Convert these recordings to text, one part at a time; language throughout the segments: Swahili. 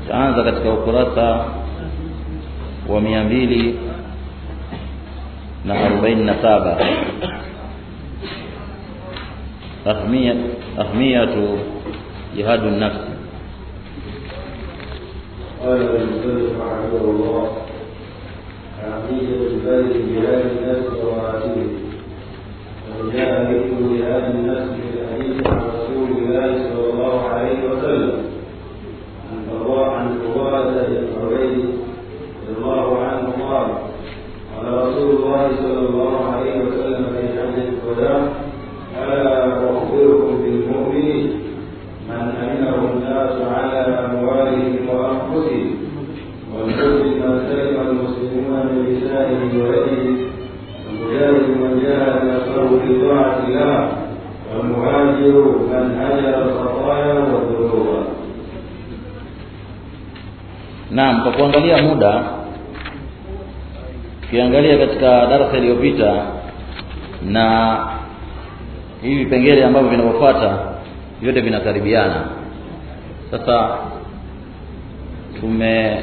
taanza katika ukurasa wa mia mbili na arobaini na saba ahmiyatu jihadu nafsi قال المسلم رحمه الله أهمية البذل جهاد النفس ومراتبه وجاء ذكر جهاد النفس في الحديث عن رسول الله صلى الله عليه وسلم عن الله عن عبادة بن عبيد رضي الله عنه قال قال رسول الله صلى الله عليه وسلم في حجة الوداع ألا أخبركم بالمؤمنين من أمنه الناس على أموالهم وأنفسهم والمسلم من سلم المسلمون من لسانه ويده والمجاهد من جاهد نفسه في طاعة الله والمهاجر من هجر الخطايا والذنوب naam kwa kuangalia muda ukiangalia katika darasa iliyopita na hivi vipengele ambavyo vinavyofuata vyote vinakaribiana sasa tume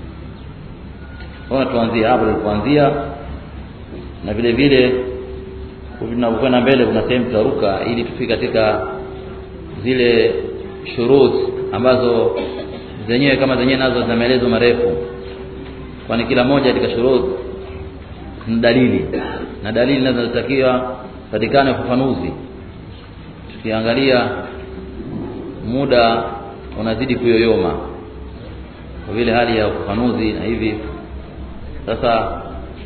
ona tuanzie hapo tulipoanzia na vile vile tunavyokwenda mbele kuna sehemu tutaruka ili tufike katika zile shurut ambazo zenyewe kama zenyewe nazo zina maelezo marefu kwani kila moja katika shurut ni dalili na dalili nazo zinatakiwa patikane ufafanuzi tukiangalia muda unazidi kuyoyoma kwa vile hali ya ufafanuzi na hivi sasa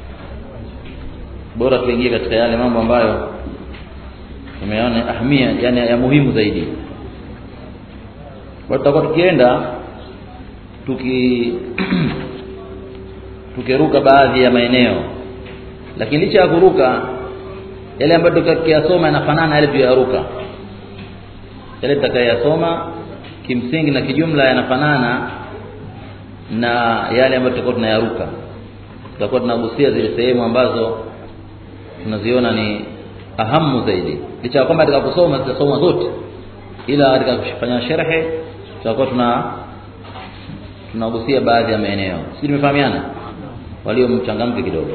bora tuingie katika yale mambo ambayo tumeona ahmia yani ya muhimu zaidi kwa tutakuwa tukienda tuki tukiruka baadhi ya maeneo lakini licha ya kuruka yale ambayo tukiyasoma yanafanana yale tuyaruka yale tutakayasoma kimsingi na kijumla yanafanana na yale ambayo tutakuwa tunayaruka tutakuwa tunagusia zile sehemu ambazo tunaziona ni ahamu zaidi licha ya kwamba katika kusoma zitasoma zote ila katika kufanya sharhe tutakuwa tuna tunagusia baadhi ya maeneo sisi tumefahamiana walio mchangamke kidogo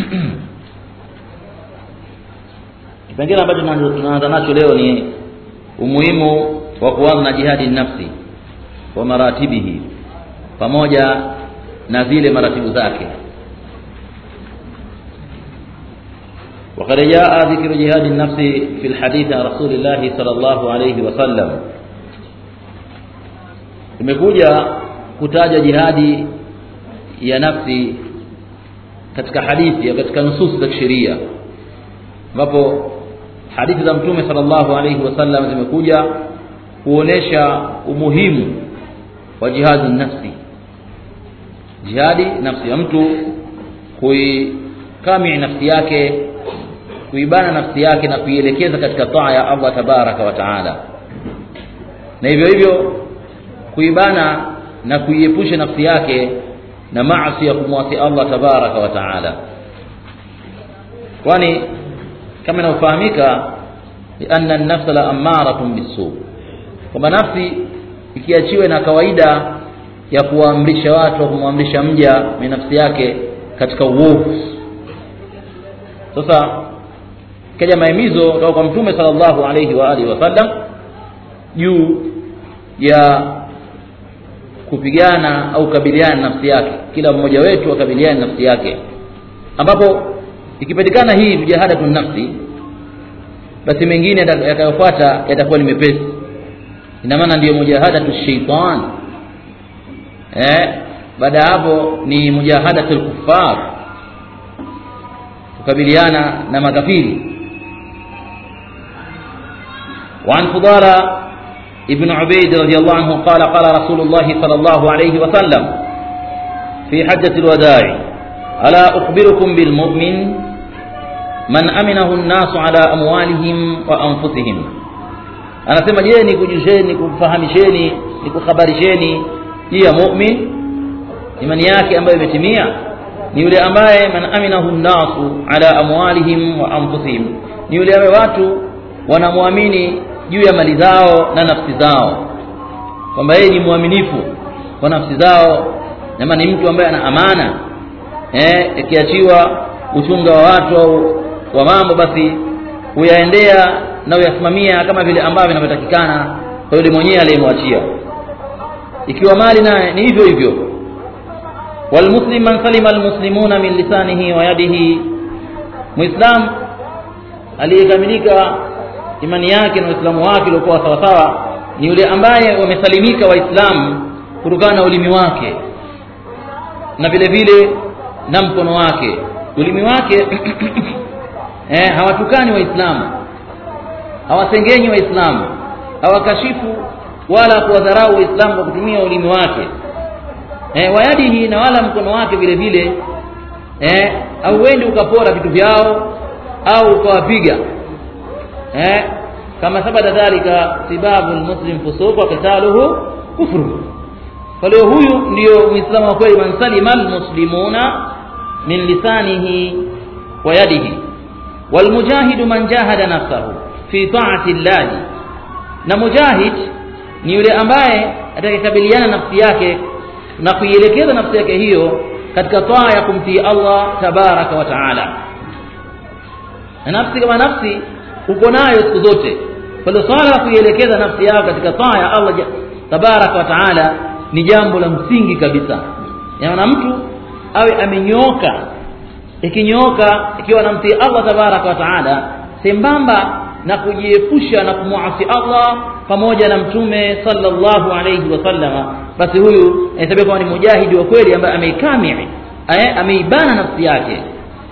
kipengele ambacho tunaanza nacho leo ni umuhimu wa kuanza na jihadi nafsi wa maratibihi pamoja na zile maratibu zake وقد جاء ذكر جهاد النفس في الحديث عن رسول الله صلى الله عليه وسلم imekuja kutaja jihadi ya nafsi katika hadithi ya katika nususi za kisheria ambapo hadithi za mtume sallallahu alaihi wasallam zimekuja kuonesha umuhimu wa jihadi nafsi jihadi nafsi ya mtu kuikami nafsi yake kuibana nafsi yake na kuielekeza katika taa ya Allah tabaraka wa taala na hivyo hivyo kuibana na kuiepusha nafsi yake na maasi ya kumwasi Allah tabaraka wa taala kwani kama inavyofahamika lianna an-nafsa la ammaratun bisu kwamba nafsi ikiachiwe na kawaida ya kuwaamrisha watu kumwamrisha mja ni nafsi yake katika uovu sasa kaja mahimizo kutoka kwa mtume sallallahu alayhi wa alihi wasallam juu ya kupigana au kabiliana nafsi yake kila mmoja wetu akabiliane nafsi yake ambapo ikipatikana hii mujahadatu nafsi basi mengine yatakayofuata yatakuwa ni mepesi ina maana ndiyo mujahadatu shaitan eh baada ya hapo ni mujahadatu lkuffar kukabiliana na makafiri وعن فضالة ابن عبيد رضي الله عنه قال قال رسول الله صلى الله عليه وسلم في حجة الوداع ألا أخبركم بالمؤمن من أمنه الناس على أموالهم وأنفسهم anasema je nikujuzeni nikufahamisheni nikuhabarisheni juu ya mumin imani yake ambayo imetimia ni yule ambaye man aminahu nnasu ala amwalihim wa anfusihim ni yule ambaye watu wanamwamini juu ya mali zao na nafsi zao kwamba yeye ni mwaminifu kwa nafsi zao ama ni mtu ambaye ana amana eh ikiachiwa uchunga wa watu au wa mambo basi huyaendea na huyasimamia kama vile ambavyo inavyotakikana kwa yule mwenyewe aliyemwachia ikiwa mali naye ni hivyo hivyo walmuslim man salima almuslimuna min lisanihi wa yadihi muislam aliyekamilika imani yake na uislamu wake uliokuwa sawasawa ni yule ambaye wamesalimika waislamu kutokana na ulimi wake na vile vile na mkono wake ulimi wake eh, hawatukani waislamu hawasengenyi waislamu hawakashifu wala kuwadharau waislamu kwa kutumia ulimi wake eh, wayadihi na wala mkono wake vile vile eh, auendi ukapora vitu vyao au ukawapiga eh, kama sabata dhalika sibabu lmuslim fusuq wa qitaluhu kufru kwa leo huyu ndiyo muislamu wa kweli man salima almuslimuna min lisanihi wa yadihi walmujahidu man jahada nafsahu fi taati llahi na mujahid ni yule ambaye atakayekabiliana nafsi yake na kuielekeza nafsi yake hiyo katika taa ya kumtii Allah tabaraka wa taala na nafsi kama nafsi uko nayo siku zote kwa hiyo swala la kuielekeza nafsi yako katika taa ya Allah tabaraka wa taala ni jambo la msingi kabisa yaani mtu awe amenyooka ikinyooka ikiwa namtii Allah tabaraka wa taala sembamba na kujiepusha na kumwasi Allah pamoja na mtume sallallahu alayhi wasallama basi huyu anahesabiwa kama ni mujahidi wa kweli ambaye ameikamii ameibana nafsi yake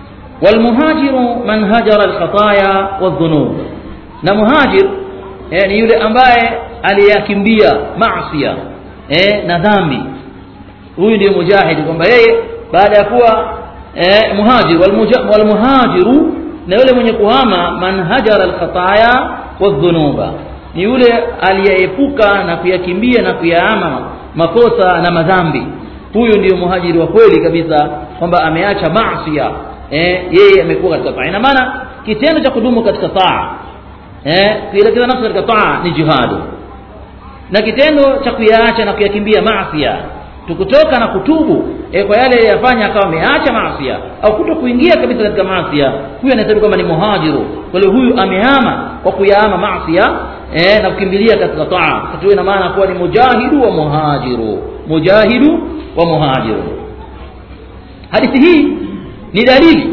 walmuhajiru man hajara alkhataya wadhunub na muhajir eh, ni yule ambaye aliyakimbia maasiya eh, na dhambi huyu ndiye mujahidi kwamba yeye baada ya kuwa eh, muhajir walmuhajiru na yule mwenye kuhama man hajara alkhataya wadhunuba ni yule aliyeepuka na kuyakimbia na kuyaama makosa na madhambi huyu ndiyo muhajiri wa kweli kabisa kwamba ameacha maasiya eh, yeye amekuwa katika taa ina maana kitendo cha kudumu katika taa eh, kuelekeza nafsi katika taa ni jihadu na kitendo cha kuyaacha na kuyakimbia maasiya tukutoka na kutubu e, kwa yale yafanya akawa ameacha maasia au kuto kuingia kabisa katika maasia huyu anahesabu kwamba ni muhajiru kwa hiyo huyu amehama kwa kuyaama maasia e, na kukimbilia katika taa tuwe na maana kuwa ni mujahidu wa muhajiru mujahidu wa muhajiru hadithi hii ni dalili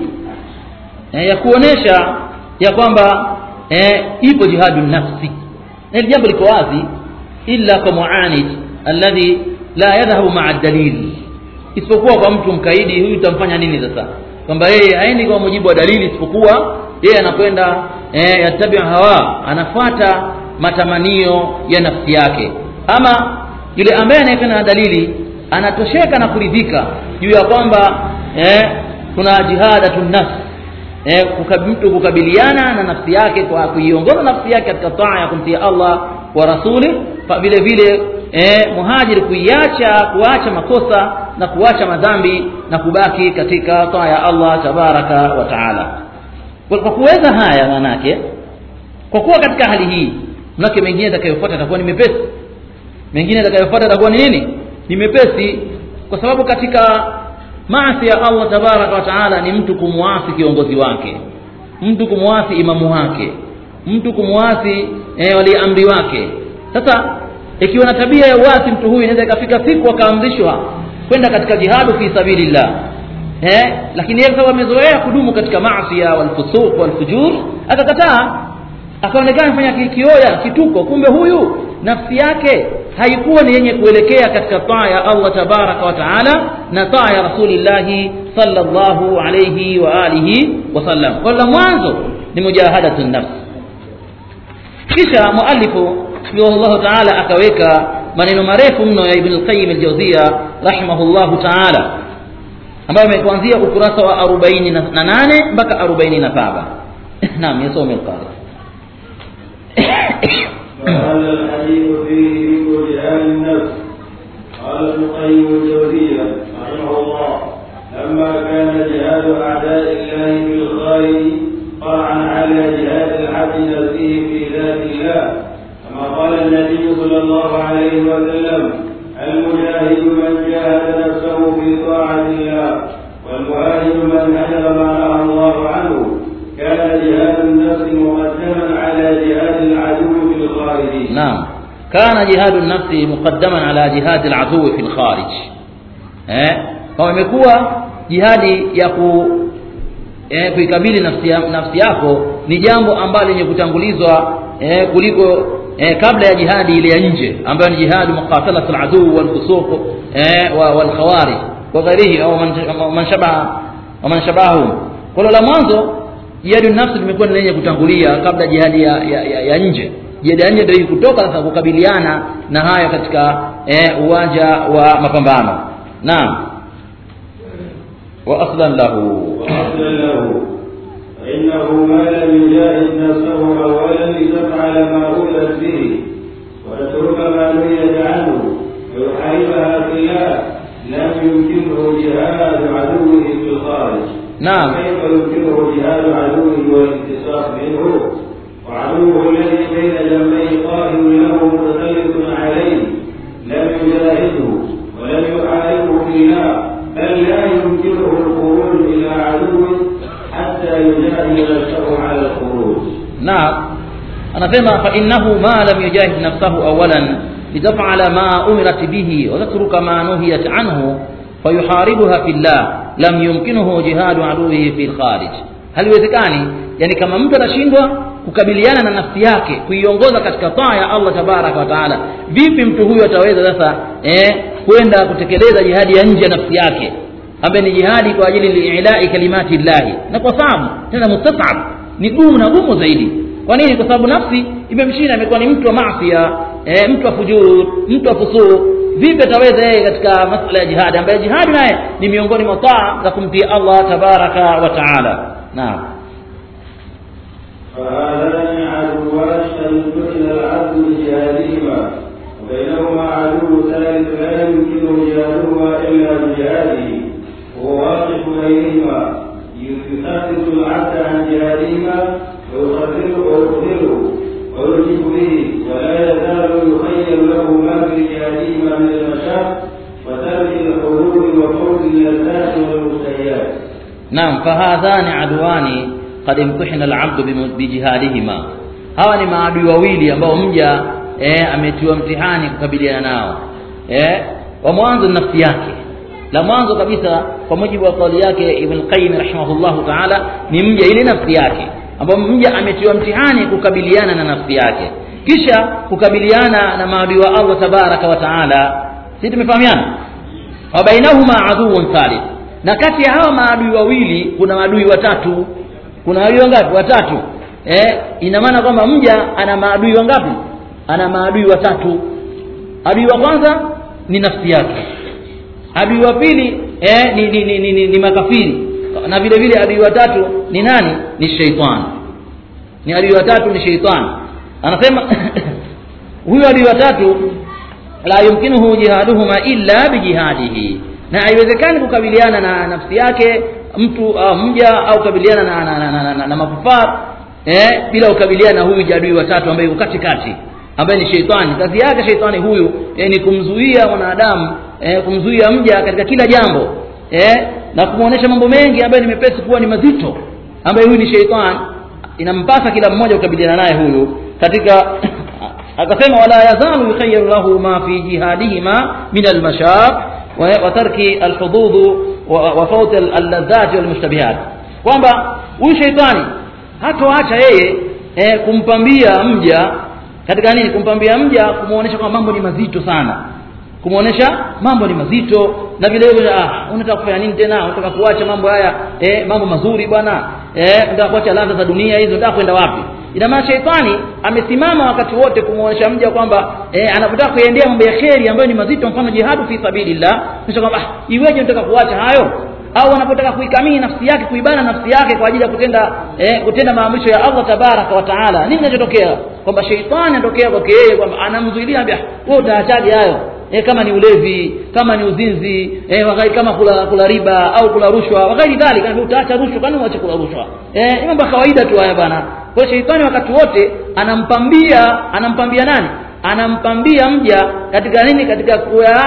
e, ya kuonesha ya kwamba e, ipo jihadu nafsi na hili jambo liko wazi illa kwa muanid alladhi la yadhhabu maa dalil isipokuwa kwa mtu mkaidi huyu utamfanya nini sasa kwamba yeye haendi kwa mujibu wa dalili isipokuwa yeye anakwenda eh, yatabi hawa anafuata matamanio ya nafsi yake ama yule ambaye anayekwenda na dalili anatosheka na kuridhika juu ya kwamba eh, kuna jihadatun nafs eh, mtu kukabiliana na nafsi yake kwa kuiongoza nafsi yake katika taa ya kumtia Allah wa rasuli vile vile eh, muhajiri kuiacha kuacha makosa na kuacha madhambi na kubaki katika taa ya Allah tabaraka wa taala kwa kuweza haya manake kwa kuwa katika hali hii manake mengine atakayofuata atakuwa ni mepesi mengine atakayofuata atakuwa ni nini ni mepesi kwa sababu katika maasi ya Allah tabaraka wa taala ni mtu kumwasi kiongozi wake mtu kumwasi imamu wake mtu kumwasi eh, waliamri wake sasa ikiwa na tabia ya uasi mtu huyu inaweza ikafika siku akaamrishwa kwenda katika jihadu fi sabilillah eh lakini yeye sababu amezoea kudumu katika maasi walfusuq walfujur akakataa akaonekana fanya kioya kituko kumbe huyu nafsi yake haikuwa ni yenye kuelekea katika taa ya Allah tabaraka wa taala na taa ya rasulillahi sallallahu alayhi wa alihi wasallam kwa la mwanzo ni mujahadatun nafs kisha muallifu rahimahullahu taala akaweka maneno marefu mno ya ibn al-qayyim al-jawziya rahimahullahu taala ambayo amekuanzia ukurasa wa 48 mpaka 47 naam yasome al-qari فهذا الحديث فيه ذكر جهاد النفس قال ابن القيم الجوزية رحمه الله لما كان جهاد أعداء الله في الخارج فرعا على جهاد العبد نفسه في ذات الله كما قال النبي صلى الله عليه وسلم المجاهد والمجاهد من جاهد نفسه في طاعة الله والمهاجر من هجر ما نهى الله عنه كان جهاد النفس مقدما على جهاد العدو في الخارج نعم كان جهاد النفس مقدما على جهاد العدو في الخارج eh kwa imekuwa jihadi ya ku eh, kuikabili nafsi, ya, nafsi yako ni jambo ambalo lenye kutangulizwa eh, kuliko eh, kabla ya jihadi ile ya nje ambayo ni jihadi muqatalat aladu walfusuq eh, wa, walkhawarij wa ghairihi au man, man shabaha wa man shabahum kwa la mwanzo jihadi nafsi limekuwa ni lenye kutangulia kabla jihadi ya, ya, ya, ya nje jihadi ya nje ndio kutoka sasa kukabiliana na haya katika eh, uwanja wa mapambano naam wa aslan lahu وأصلا له فإنه ما لم يجاهد نفسه أولا لتفعل ما أولت به وتترك ما نهيت عنه ويحاربها في الله لم يمكنه جهاد عدوه في الخارج نعم كيف يمكنه جهاد عدوه والانتصاص منه وعدوه الذي بين جنبيه قائم له متسلط عليه لم يجاهده ولم يحاربه في الله بل لا يمكنه الخروج الى عدو حتى يجاهد نفسه على الخروج نعم anasema fa innahu ma lam yujahid nafsahu awalan litafala ma umirat bihi wa tatruka ma nuhiyat anhu fayuharibuha fillah lam yumkinuhu jihadu aduwihi fi lkharij haliwezekani yani kama mtu atashindwa kukabiliana na nafsi yake kuiongoza katika taa ya allah tabaraka wa taala vipi mtu huyu ataweza sasa eh, kwenda kutekeleza jihadi ya nje ya nafsi yake ambaye ni jihadi kwa ajili liilai kalimati llahi na kwa sababu tena mustasab ni gumu na gumu zaidi kwa nini kwa sababu nafsi imemshinda imekuwa ni mtu wa masia e, mtu wa fujur mtu wa fusuk vipi ataweza yeye katika masala ya jihadi ambaye jihadi naye ni miongoni mwa taa za kumtii allah tabaraka wa taala naam فهذان عدوان يمكن العبد بجهادهما وبينهما عدو ثالث لا يمكن جهادهما الا بجهاده وهو واقف بينهما يثبت العبد عن جهادهما ويخذله ويخذله ويلجئ به ولا يزال يخير له ما في جهادهما من المشاق وترك الحدود وفوز اللذات والمشتهيات naam fahadhani aduani qad imtihina alabdu bimu- bijihadihima hawa ni maadui wawili ambao mja eh, ametiwa mtihani kukabiliana nao eh, wa mwanzo ni nafsi yake la mwanzo kabisa kwa mujibu wa kauli yake ibn qayyim rahimahullahu taala ni mja ile nafsi yake ambao mja ametiwa mtihani kukabiliana na nafsi yake kisha kukabiliana na maadui wa allah tabaraka wa taala si tumefahamiana wa bainahuma aduun thalith na kati ya hawa maadui wawili kuna maadui watatu kuna maadui wangapi watatu eh, ina maana kwamba mja ana maadui wangapi ana maadui watatu adui wa kwanza ni nafsi yake adui wa pili eh, ni, ni, ni, ni, ni, ni makafiri na vile vile adui wa tatu ni nani ni sheitani ni adui wa tatu ni sheitani anasema huyo adui wa tatu la yumkinuhu jihaduhuma illa bijihadihi na haiwezekani kukabiliana na nafsi yake mtu au mja au kukabiliana na, na, na, na, na, na makufar eh, bila kukabiliana na huyu jadui watatu ambaye yuko katikati ambaye ni sheitani kazi yake sheitani huyu eh, ni kumzuia mwanadamu eh, kumzuia mja katika kila jambo eh, na kumwonyesha mambo mengi ambayo ni mepesi kuwa ni mazito ambaye huyu ni sheitani inampasa kila mmoja kukabiliana naye huyu katika akasema wala yazalu yukhayyaru lahu ma fi jihadihima min almashaq wa wa tarki alhudud wa wa fawt alladhat walmushtabihat kwamba huyu sheitani hatoacha yeye eh, kumpambia mja katika nini kumpambia mja kumuonesha kwamba mambo ni mazito sana kumuonesha mambo ni mazito na vile vile ah unataka kufanya nini tena unataka kuacha mambo haya eh, mambo mazuri bwana eh, unataka kuacha ladha za dunia hizo unataka kwenda wapi ina maana sheitani amesimama wakati wote kumuonesha mja kwamba eh, anapotaka kuendea mambo ya kheri ambayo ni mazito mfano jihadu fi sabilillah kisha kwamba ah, iweje unataka kuacha hayo au anapotaka kuikamii nafsi yake kuibana nafsi yake kwa ajili ya kutenda eh, kutenda maamrisho ya Allah tabaraka wa taala nini kinachotokea kwamba sheitani anatokea kwake yeye kwamba anamzuilia ambia wewe utaachaje hayo eh, kama ni ulevi kama ni uzinzi eh, wakati kama kula, kula riba au kula rushwa wakati dhalika kama utaacha rushwa kwani uache kula rushwa eh, ni mambo ya kawaida tu haya bana kwa hiyo sheitani wakati wote anampambia anampambia nani anampambia mja katika nini katika kuya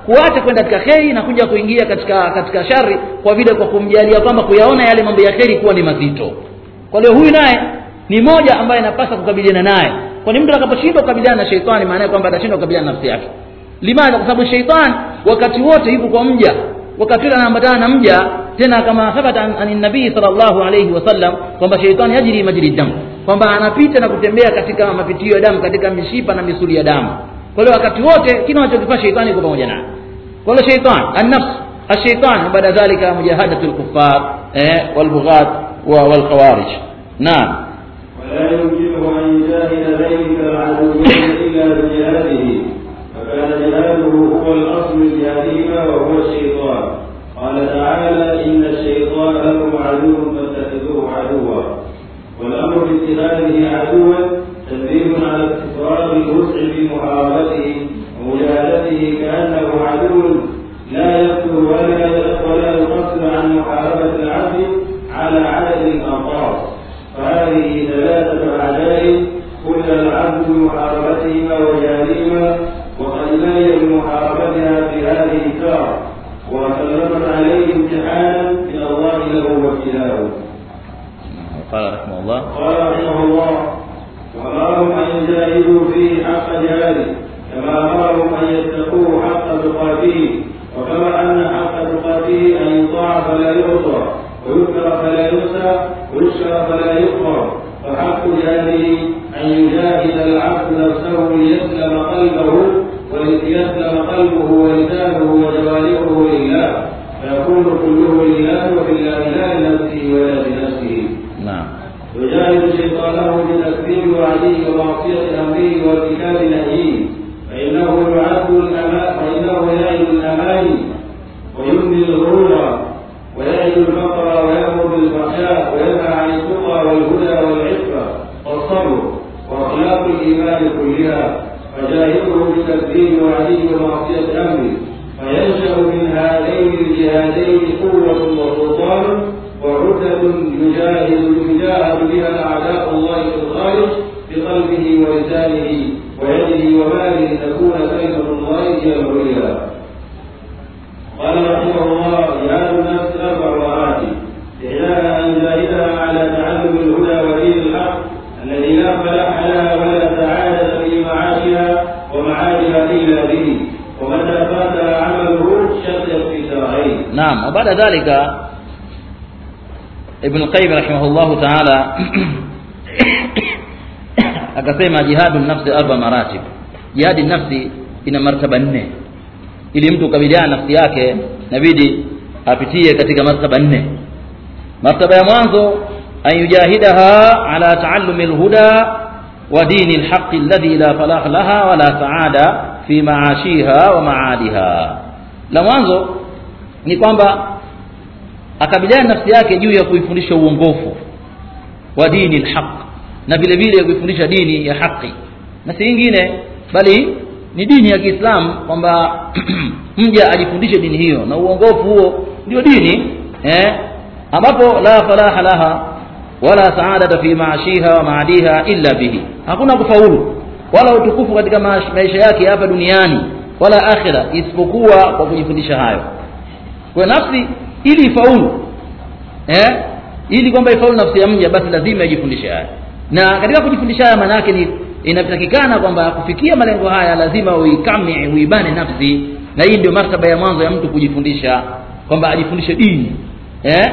kuacha kwenda katika kheri na kuja kuingia katika katika shari kwa vile kwa kumjalia kwamba kuyaona yale mambo ya kheri kuwa ni mazito kwa hiyo huyu naye ni moja ambaye anapasa kukabiliana naye kwani mtu atakaposhindwa kukabiliana na sheitani maana yake kwamba atashindwa kukabiliana na nafsi yake limadha kwa sababu sheitani wakati wote yuko kwa mja wakati ule anaambatana na mja tena kama thabata an, an nabii sallallahu alayhi wasallam kwamba sheitani yajri majri damu kwamba anapita na kutembea katika mapitio ya damu katika mishipa na misuli ya damu kwa hiyo wakati wote kile anachokifanya sheitani yuko pamoja naye kwa hiyo sheitani an-nafs الشيطان بعد ذلك مجاهدة الكفار والبغاة والخوارج نعم ولا يمكنه أن يجاهد ذلك العدوين إلا بجهاده فكان جهاده هو الأصل الجهادهما وهو الشيطان قال تعالى إن الشيطان لكم عدو فاتخذوه عدوا والأمر باتخاذه عدوا تدريب على استفراغ الوسع في محاربته ومجاهدته كأنه عدو لا يقتل ولا ولا يقصر عن محاربة العبد على عدد الأنصار فهذه ثلاثة أعداء كل العبد بمحاربتهما وجهادهما وقد بين بمحاربتها في هذه الدار وسلمت عليه امتحانا من الله له وابتلاءه. قال رحمه الله قال رحمه الله وأمرهم أن يجاهدوا فيه حق جهاده كما أمرهم أن يتقوه حق تقاته وكما أن حق تقاته أن يطاع فلا يعصى ويذكر فلا ينسى ويشكر فلا يكفر فحق جهاده أن يجاهد العبد نفسه ليسلم قلبه وليسلم قلبه ولسانه وجوارحه لله فيكون كله لله وفي الله لا لنفسه ولا لنفسه نعم يجاهد شيطانه بتكذيب وعديه ومعصية أمره وارتكاب نهيه فإنه يعد الأمان فإنه يعد الأمان ويمضي الغرور ويعد الفقر ويأمر بالفحشاء وينهى عن التقى والهدى والعفة والصبر وأخلاق الإيمان كلها فجاهده بتكذيب وعديه ومعصية أمره فينشأ من هذين الجهادين قوة وسلطان وعدة يجاهد يجاهد بها أعداء الله في الخارج بقلبه ولسانه ويده وماله تكون كلمة الله هي العليا. قال رحمه الله جهاد النفس أربع مراتب إحداها أن يجاهدها على تعلم الهدى ودين الحق الذي لا فلاح لها ولا سعادة في معاشها ومعادها إلا به ومتى فاتها عمله شقيت في سرعين. نعم وبعد ذلك Ibn Qayyim rahimahullahu ta'ala akasema jihadu nafsi arba maratib. Jihadi nafsi ina martaba nne. Ili mtu kukabiliana nafsi yake inabidi apitie katika martaba nne. Martaba ya mwanzo an yujahidaha ala taallumi alhuda wa dini alhaqi alladhi la falah laha wala saada fi maashiha wa maadiha. La mwanzo ni kwamba akabiliana nafsi yake juu ya kuifundisha uongofu wa dini alhaq na vile vile kuifundisha dini ya haki na si nyingine bali ni dini ya Kiislamu kwamba mja ajifundishe dini hiyo na uongofu huo ndio dini eh ambapo la falaha laha wala saadata fi maashiha wa maadiha illa bihi hakuna kufaulu wala utukufu katika maisha yake hapa duniani wala akhira isipokuwa kwa kujifundisha hayo kwa nafsi ili ifaulu eh ili kwamba ifaulu nafsi ya mja basi lazima ijifundishe haya na katika kujifundisha haya maana yake ni inatakikana kwamba kufikia malengo haya lazima uikame uibane nafsi na hii ndio martaba ya mwanzo ya mtu kujifundisha kwamba ajifundishe dini eh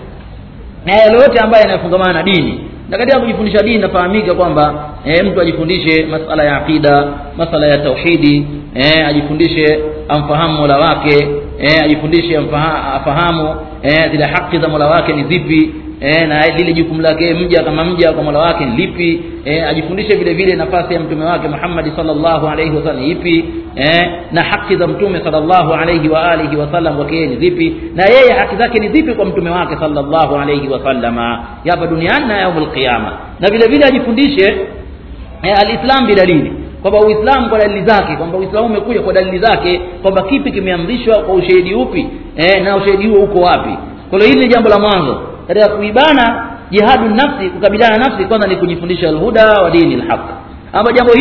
na yale yote ambayo yanayofungamana na dini na katika kujifundisha dini nafahamika kwamba eh, mtu ajifundishe masala ya aqida masala ya tauhidi eh, ajifundishe amfahamu mola wake eh, ajifundishe amfaha- afahamu eh, zile haki za mola wake ni zipi eh, na lile jukumu lake mja kama mja kwa mola wake ni lipi eh, ajifundishe vile vile nafasi ya mtume wake Muhammad sallallahu alaihi wasallam ni ipi eh, na haki za mtume sallallahu alaihi wa alihi wasallam kwake yeye ni zipi na yeye haki zake ni zipi kwa mtume wake sallallahu alaihi wasallama hapa duniani na yaumul qiyama na vile vile ajifundishe eh, alislam bidalili kwamba uislamu kwa dalili zake kwamba uislamu umekuja kwa dalili zake kwamba kipi kimeamrishwa kwa ushahidi upi eh, na ushahidi huo uko wapi kwa hiyo hili ni jambo la mwanzo katika kuibana jihadu nafsi kukabiliana na nafsi kwanza ni kujifundisha alhuda wa dini alhaq ama jambo hili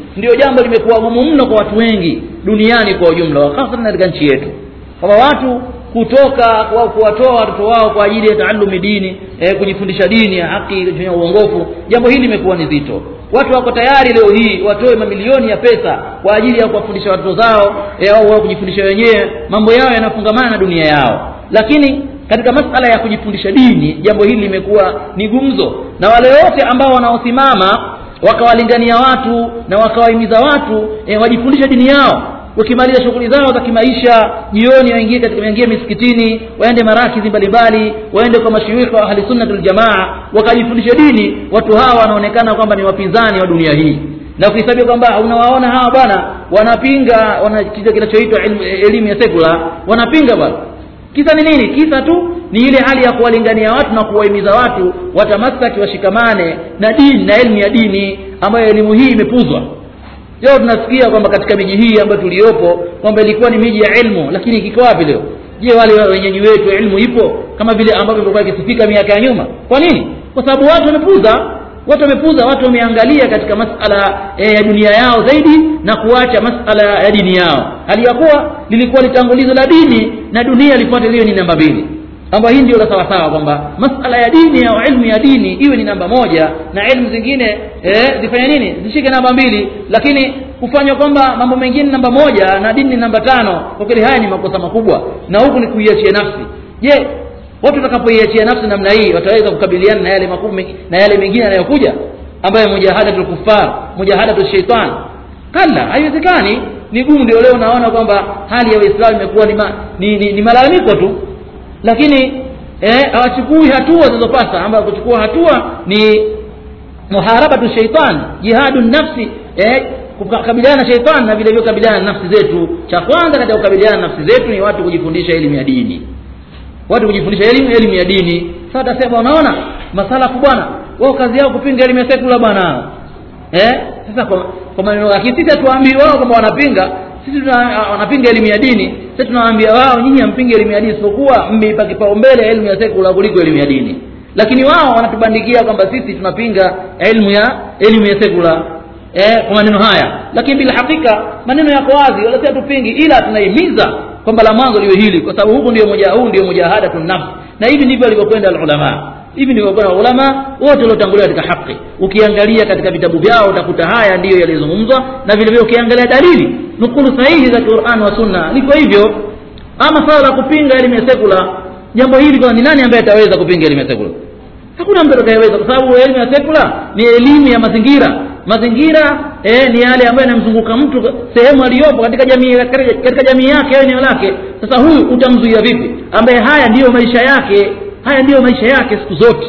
ndio jambo limekuwa gumu mno kwa watu wengi duniani kwa ujumla hasa katika nchi yetu kwamba watu kutoka kwa kuwatoa watoto wao kwa ajili ya taalumi dini eh, kujifundisha dini ya haki kufanya uongofu jambo hili limekuwa ni zito watu wako tayari leo hii watoe mamilioni ya pesa kwa ajili ya kuwafundisha watoto zao eh, au wao kujifundisha wenyewe mambo yao yanafungamana na dunia yao lakini katika masala ya kujifundisha dini jambo hili limekuwa ni gumzo na wale wote ambao wanaosimama wakawalingania watu na wakawahimiza watu e, wajifundishe dini yao wakimaliza shughuli zao za kimaisha jioni waingie katika waingie misikitini waende marakizi mbalimbali waende kwa mashuikha wa ahli sunnati waljamaa wakajifundisha dini watu hawa wanaonekana kwamba ni wapinzani wa dunia hii na ukihesabia kwamba unawaona hawa bwana wanapinga wana kitu kinachoitwa elimu, elimu ya sekula wanapinga bwana kisa ni nini kisa tu ni ile hali ya kuwalingania watu na kuwahimiza watu watamasaki washikamane na dini na elimu ya dini ambayo elimu hii imepuzwa leo tunasikia kwamba katika miji hii ambayo tuliyopo kwamba ilikuwa ni miji ya ilmu lakini kiko wapi leo je wale wenyeji wetu ilmu ipo kama vile ambavyo ilikuwa ikisifika miaka ya nyuma kwa nini kwa sababu watu wamepuza watu wamepuza watu wameangalia katika masala e, ya dunia yao zaidi na kuacha masala ya dini yao hali ya kuwa lilikuwa litangulizo la dini na dunia lifuate liyo ni namba mbili kwamba hii ndio la sawasawa kwamba masala ya dini au ilmu ya dini iwe ni namba moja na ilmu zingine eh, zifanye nini zishike namba mbili lakini kufanywa kwamba mambo mengine namba moja na dini ni namba tano kwa kweli haya ni makosa makubwa na huku ni kuiachia nafsi je watu watakapoiachia nafsi namna hii wataweza kukabiliana na yale makubwa na yale mengine yanayokuja ambayo mujahadatul kuffar mujahadatul shaitan kalla haiwezekani ni gumu ndio leo naona kwamba hali ya waislamu imekuwa ni, ma, ni, ni, ni malalamiko tu lakini hawachukui eh, hatua zinazopasa ambayo kuchukua hatua ni muharabatu shaitan jihadu nafsi eh, kukabiliana na shaitan na vile vile kukabiliana na nafsi zetu cha kwanza katika kukabiliana na nafsi zetu ni watu kujifundisha elimu ya dini watu kujifundisha elimu elimu ya dini sasa tasema unaona masalafu bwana wao kazi yao kupinga elimu ya sekula bwana eh sasa kwa, kwa maneno lakini sisi hatuambii wao kwamba wanapinga sisi tuna, wanapinga elimu ya dini sisi tunawaambia wao nyinyi hampingi elimu ya dini isipokuwa mmeipa kipaumbele elimu ya sekula kuliko elimu ya dini lakini wao wanatubandikia kwamba sisi tunapinga elimu ya elimu ya sekula eh, kwa maneno haya lakini bila hakika maneno yako wazi wala si hatupingi ila tunahimiza kwamba la mwanzo liwe hili kwa sababu huku ndio moja huu ndio mujahadatu nafsi na hivi ndivyo alivyokwenda alulama hivi ndivyo kwenda ulama wote waliotangulia katika haki ukiangalia katika vitabu vyao utakuta haya ndiyo yalizungumzwa na vile vile ukiangalia dalili nukulu sahihi za Qur'an wa Sunna liko hivyo ama swala la kupinga elimu ya sekula jambo hili kwa ni nani ambaye ataweza kupinga elimu ya sekula hakuna mtu atakayeweza kwa sababu elimu ya sekula ni elimu ya mazingira mazingira eh, ni yale ambayo yanamzunguka mtu sehemu aliyopo katika jamii katika jamii yake au eneo lake sasa huyu utamzuia vipi ambaye haya ndiyo maisha yake haya ndiyo maisha yake siku zote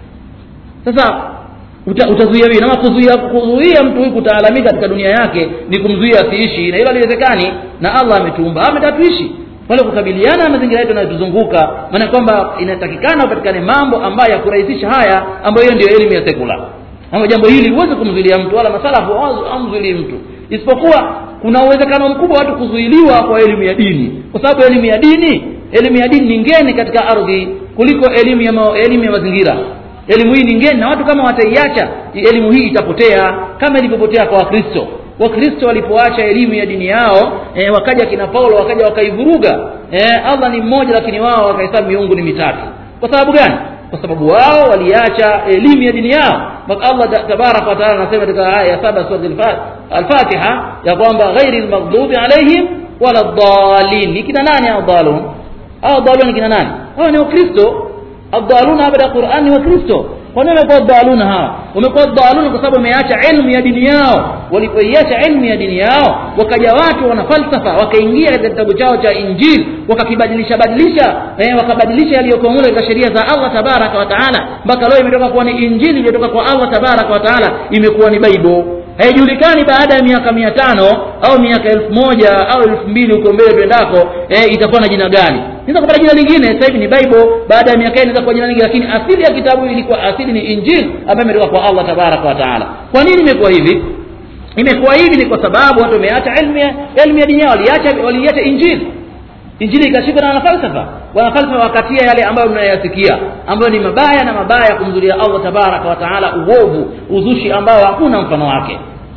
sasa uta, utazuia vipi na kuzuia kuzuia mtu huyu kutaalamika katika dunia yake ni kumzuia asiishi na hilo haliwezekani na Allah ametuumba ametatuishi wale kukabiliana na mazingira yetu yanayotuzunguka maana kwamba inatakikana upatikane mambo ambayo ya kurahisisha haya ambayo hiyo ndio elimu ya sekula ama jambo hili huwezi kumzuilia mtu wala masalafu amzuilii mtu isipokuwa kuna uwezekano mkubwa watu kuzuiliwa kwa elimu ya dini kwa sababu elimu ya dini elimu ya dini ni ngeni katika ardhi kuliko elimu ya, ma, elimu ya mazingira elimu hii ni ngeni na watu kama wataiacha elimu hii itapotea kama ilivyopotea kwa wakristo wakristo walipoacha elimu ya dini yao e, wakaja kina paulo wakaja wakaivuruga e, allah ni mmoja lakini wao wakahesabu miungu ni mitatu kwa sababu gani kwa sababu wao waliacha elimu ya dini yao mpaka allah tabaraka wataala anasema katika aya ya saba sura alfatiha ya kwamba ghairi lmaghdubi alaihim wala dhalin ni kina nani au dhalun au dhalun ni kina nani hawa ni wakristo adhaluna baada ya qurani ni wakristo kwa nini wamekuwa dhaluna hawa wamekuwa dhaluna kwa sababu wameacha ilmu ya dini yao walipoiacha ilmu ya dini yao wakaja watu wana falsafa wakaingia katika kitabu chao cha injili wakakibadilisha badilisha eh, wakabadilisha yaliyokuwa mule katika sheria za allah tabaraka wa taala mpaka leo imetoka kuwa ni injili iliyotoka kwa allah tabaraka wa taala imekuwa ni baibo haijulikani baada ya miaka mia tano au miaka elfu moja au elfu mbili huko mbele twendako eh, itakuwa na jina gani inaweza kupata jina lingine sasa hivi ni bible baada ya miaka inaweza kuwa jina lingine lakini asili ya kitabu ilikuwa asili ni injili ambayo imetoka kwa allah tabaraka wa taala kwa nini imekuwa hivi imekuwa hivi ni kwa sababu watu wameacha elimu ya elimu ya dini yao waliacha waliacha injili injili ikashikwa na wanafalsafa wanafalsafa wakatia yale ambayo mnayasikia ambayo ni mabaya na mabaya kumzulia allah tabaraka wa taala uovu uzushi ambao hakuna mfano wake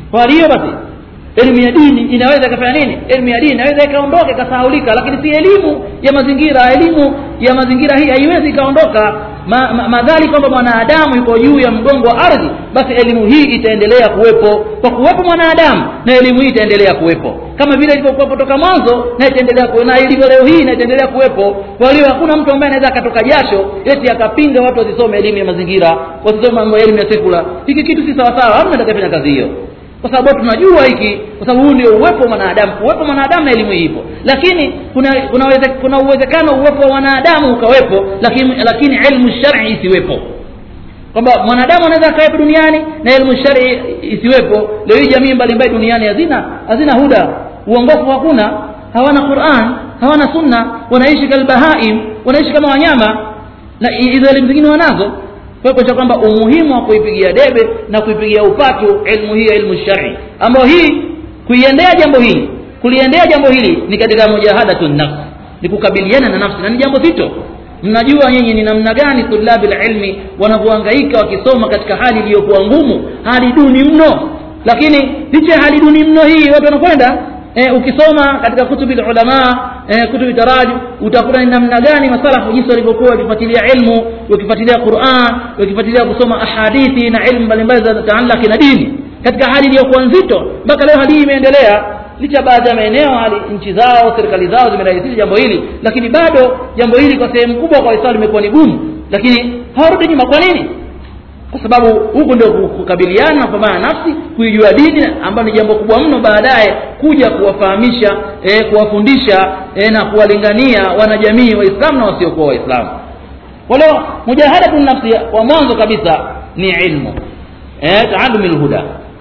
kwa hiyo basi elimu ya dini inaweza ikafanya nini elimu ya dini inaweza ikaondoka ikasahaulika lakini si elimu ya mazingira elimu ya mazingira hii haiwezi ikaondoka ma, ma, madhali kwamba mwanadamu yuko juu ya mgongo wa ardhi basi elimu hii itaendelea kuwepo kwa kuwepo mwanadamu na elimu hii itaendelea kuwepo kama vile ilivyokuwepo toka mwanzo na itaendelea kuwepo na ilivyo leo hii na itaendelea kuwepo kwa hiyo hakuna mtu ambaye anaweza akatoka jasho eti akapinga watu wasisome elimu ya mazingira wasisome mambo ya elimu ya sekula hiki kitu si sawasawa hamna atakayefanya kazi hiyo kwa sababu tunajua hiki kwa sababu huu ndio uwepo wa mwanadamu uwepo wa mwanadamu na elimu ipo lakini kuna kuna, uweze, kuna uwezekano uwepo wa wanadamu ukawepo lakini lakini ilmu shar'i isiwepo kwamba mwanadamu anaweza akawepo duniani na elimu shar'i isiwepo leo hii jamii mbalimbali duniani hazina hazina huda uongofu hakuna hawana Qur'an hawana sunna wanaishi kalbahaim wanaishi kama wanyama na hizo elimu zingine wanazo kwa hiyo kwamba umuhimu wa kuipigia debe na kuipigia upatu ilmu hii ya ilmu shari ambayo hii kuiendea jambo hili kuliendea jambo hili ni katika mujahadatun nafs ni kukabiliana na nafsi na ni jambo zito mnajua nyinyi ni namna gani tulabil ilmi wanavyohangaika wakisoma katika hali iliyokuwa ngumu hali duni mno lakini licha ya hali duni mno hii watu wanakwenda e, ukisoma katika kutubi ulama e, kutubi taraju utakuta ni namna gani masalafu jinsi walivyokuwa wakifuatilia ilmu wakifuatilia Qur'an wakifuatilia kusoma ahadithi na ilmu mbalimbali za taallaki na dini katika hali iliyokuwa nzito mpaka leo hali hii imeendelea licha baadhi ya maeneo hali nchi zao serikali zao zimerahisisha jambo hili lakini bado jambo hili kwa sehemu kubwa kwa Waislamu limekuwa ni gumu lakini hawarudi nyuma kwa nini kwa sababu huku ndio kukabiliana na kupambana nafsi kuijua dini ambayo ni jambo kubwa mno baadaye kuja kuwafahamisha e, kuwafundisha e, na kuwalingania wanajamii waislamu na wasiokuwa waislamu kwa leo mujahadatu nafsi wa mwanzo kabisa ni ilmu e, taalumi lhuda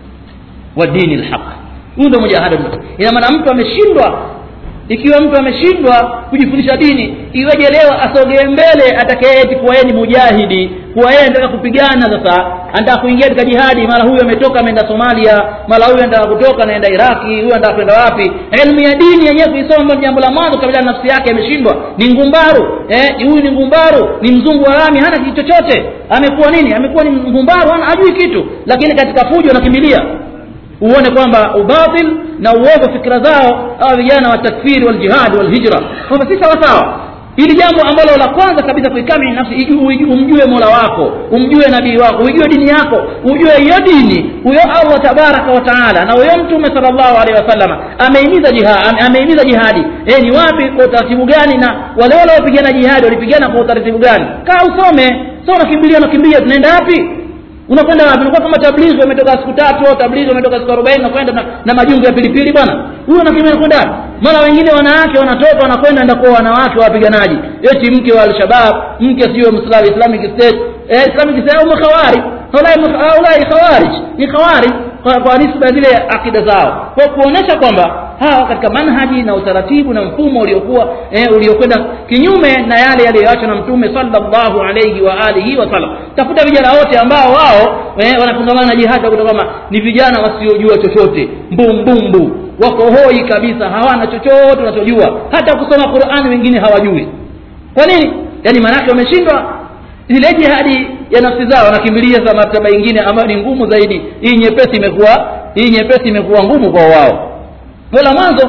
wa dini lhaq huyu ndio mujahada ina maana mtu ameshindwa ikiwa mtu ameshindwa kujifundisha dini iweje leo asogee mbele atakayeeti kuwa yeye ni mujahidi kuwa yeye anataka kupigana sasa anataka kuingia katika jihadi mara huyu ametoka ameenda somalia mara huyu anataka kutoka anaenda iraki huyu anataka kwenda wapi elimu ya dini yenyewe kuisoma ni jambo la mwanzo kabla nafsi yake ameshindwa ni ngumbaru eh, huyu ni ngumbaru ni mzungu wa rami hana kitu chochote amekuwa nini amekuwa ni ngumbaru hana hajui kitu lakini katika fujo anakimbilia uone kwamba ubatil na uovu fikra zao hawa vijana wa takfiri wal jihad wal hijra kwamba si sawa sawa hili jambo ambalo la kwanza kabisa kuikami nafsi umjue mola wako umjue nabii wako uijue dini yako ujue hiyo dini huyo allah tabaraka wa taala na huyo mtume salllahu alehi wasallam ameimiza jihadi ameimiza jihadi e, ni wapi kwa utaratibu gani na wale wale wapigana jihadi walipigana kwa utaratibu gani kaa usome so unakimbilia unakimbia tunaenda wapi unakwenda wapi unakuwa kama tablighi umetoka siku tatu au tablighi umetoka siku 40 unakwenda na, na majungu ya pilipili bwana huyo anakimbia anakwenda wapi mara wengine wanawake wanatoka wanakwenda enda kwa wanawake wa wapiganaji eti mke wa alshabab mke sio mslawi islamic state eh, islamic state au makhawari haulai khawarij ni khawarij kwa, kwa nisba zile akida zao kwa kuonesha kwamba hawa katika manhaji na utaratibu na mfumo uliokuwa eh, uliokwenda kinyume na yale yaliyoachwa na mtume sallallahu alayhi wa alihi wasallam tafuta vijana wote ambao wao eh, wanafungamana na jihadi kutoka kama ni vijana wasiojua chochote mbumbumbu wako hoi kabisa hawana chochote wanachojua hata kusoma Qur'ani wengine hawajui kwa nini yani maanake wameshindwa ile jihadi ya nafsi zao wanakimbilia za martaba nyingine ambayo ni ngumu zaidi hii nyepesi imekuwa hii nyepesi imekuwa ngumu kwa wao wala mwanzo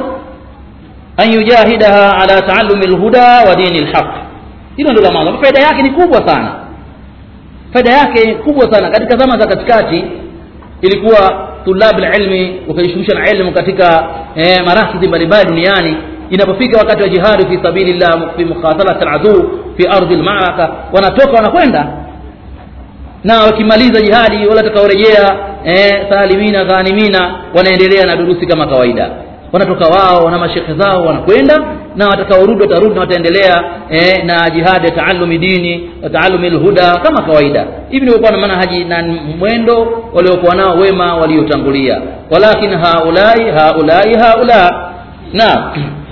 an yujahidaha ala taallumi alhuda wa dini alhaq hilo ndio la mwanzo faida yake ni kubwa sana faida yake kubwa sana katika zama za katikati ilikuwa tulab ilmi wakajishughulisha na elimu katika eh, marakidhi mbalimbali duniani inapofika wakati wa jihadi fi sabilillah fi mukhasalat aladu fi ardhi almaraka wanatoka wanakwenda na wakimaliza jihadi wala watakaorejea eh, salimina ghanimina wanaendelea na durusi kama kawaida wanatoka wao na mashekhe zao wanakwenda na watakaorudi watarudi na wataendelea eh, na jihadi ya taalumi dini wa taalumi lhuda kama kawaida hivi ndivyokuwa na manhaji na mwendo waliokuwa nao wema waliotangulia walakin haulai haulai haula naam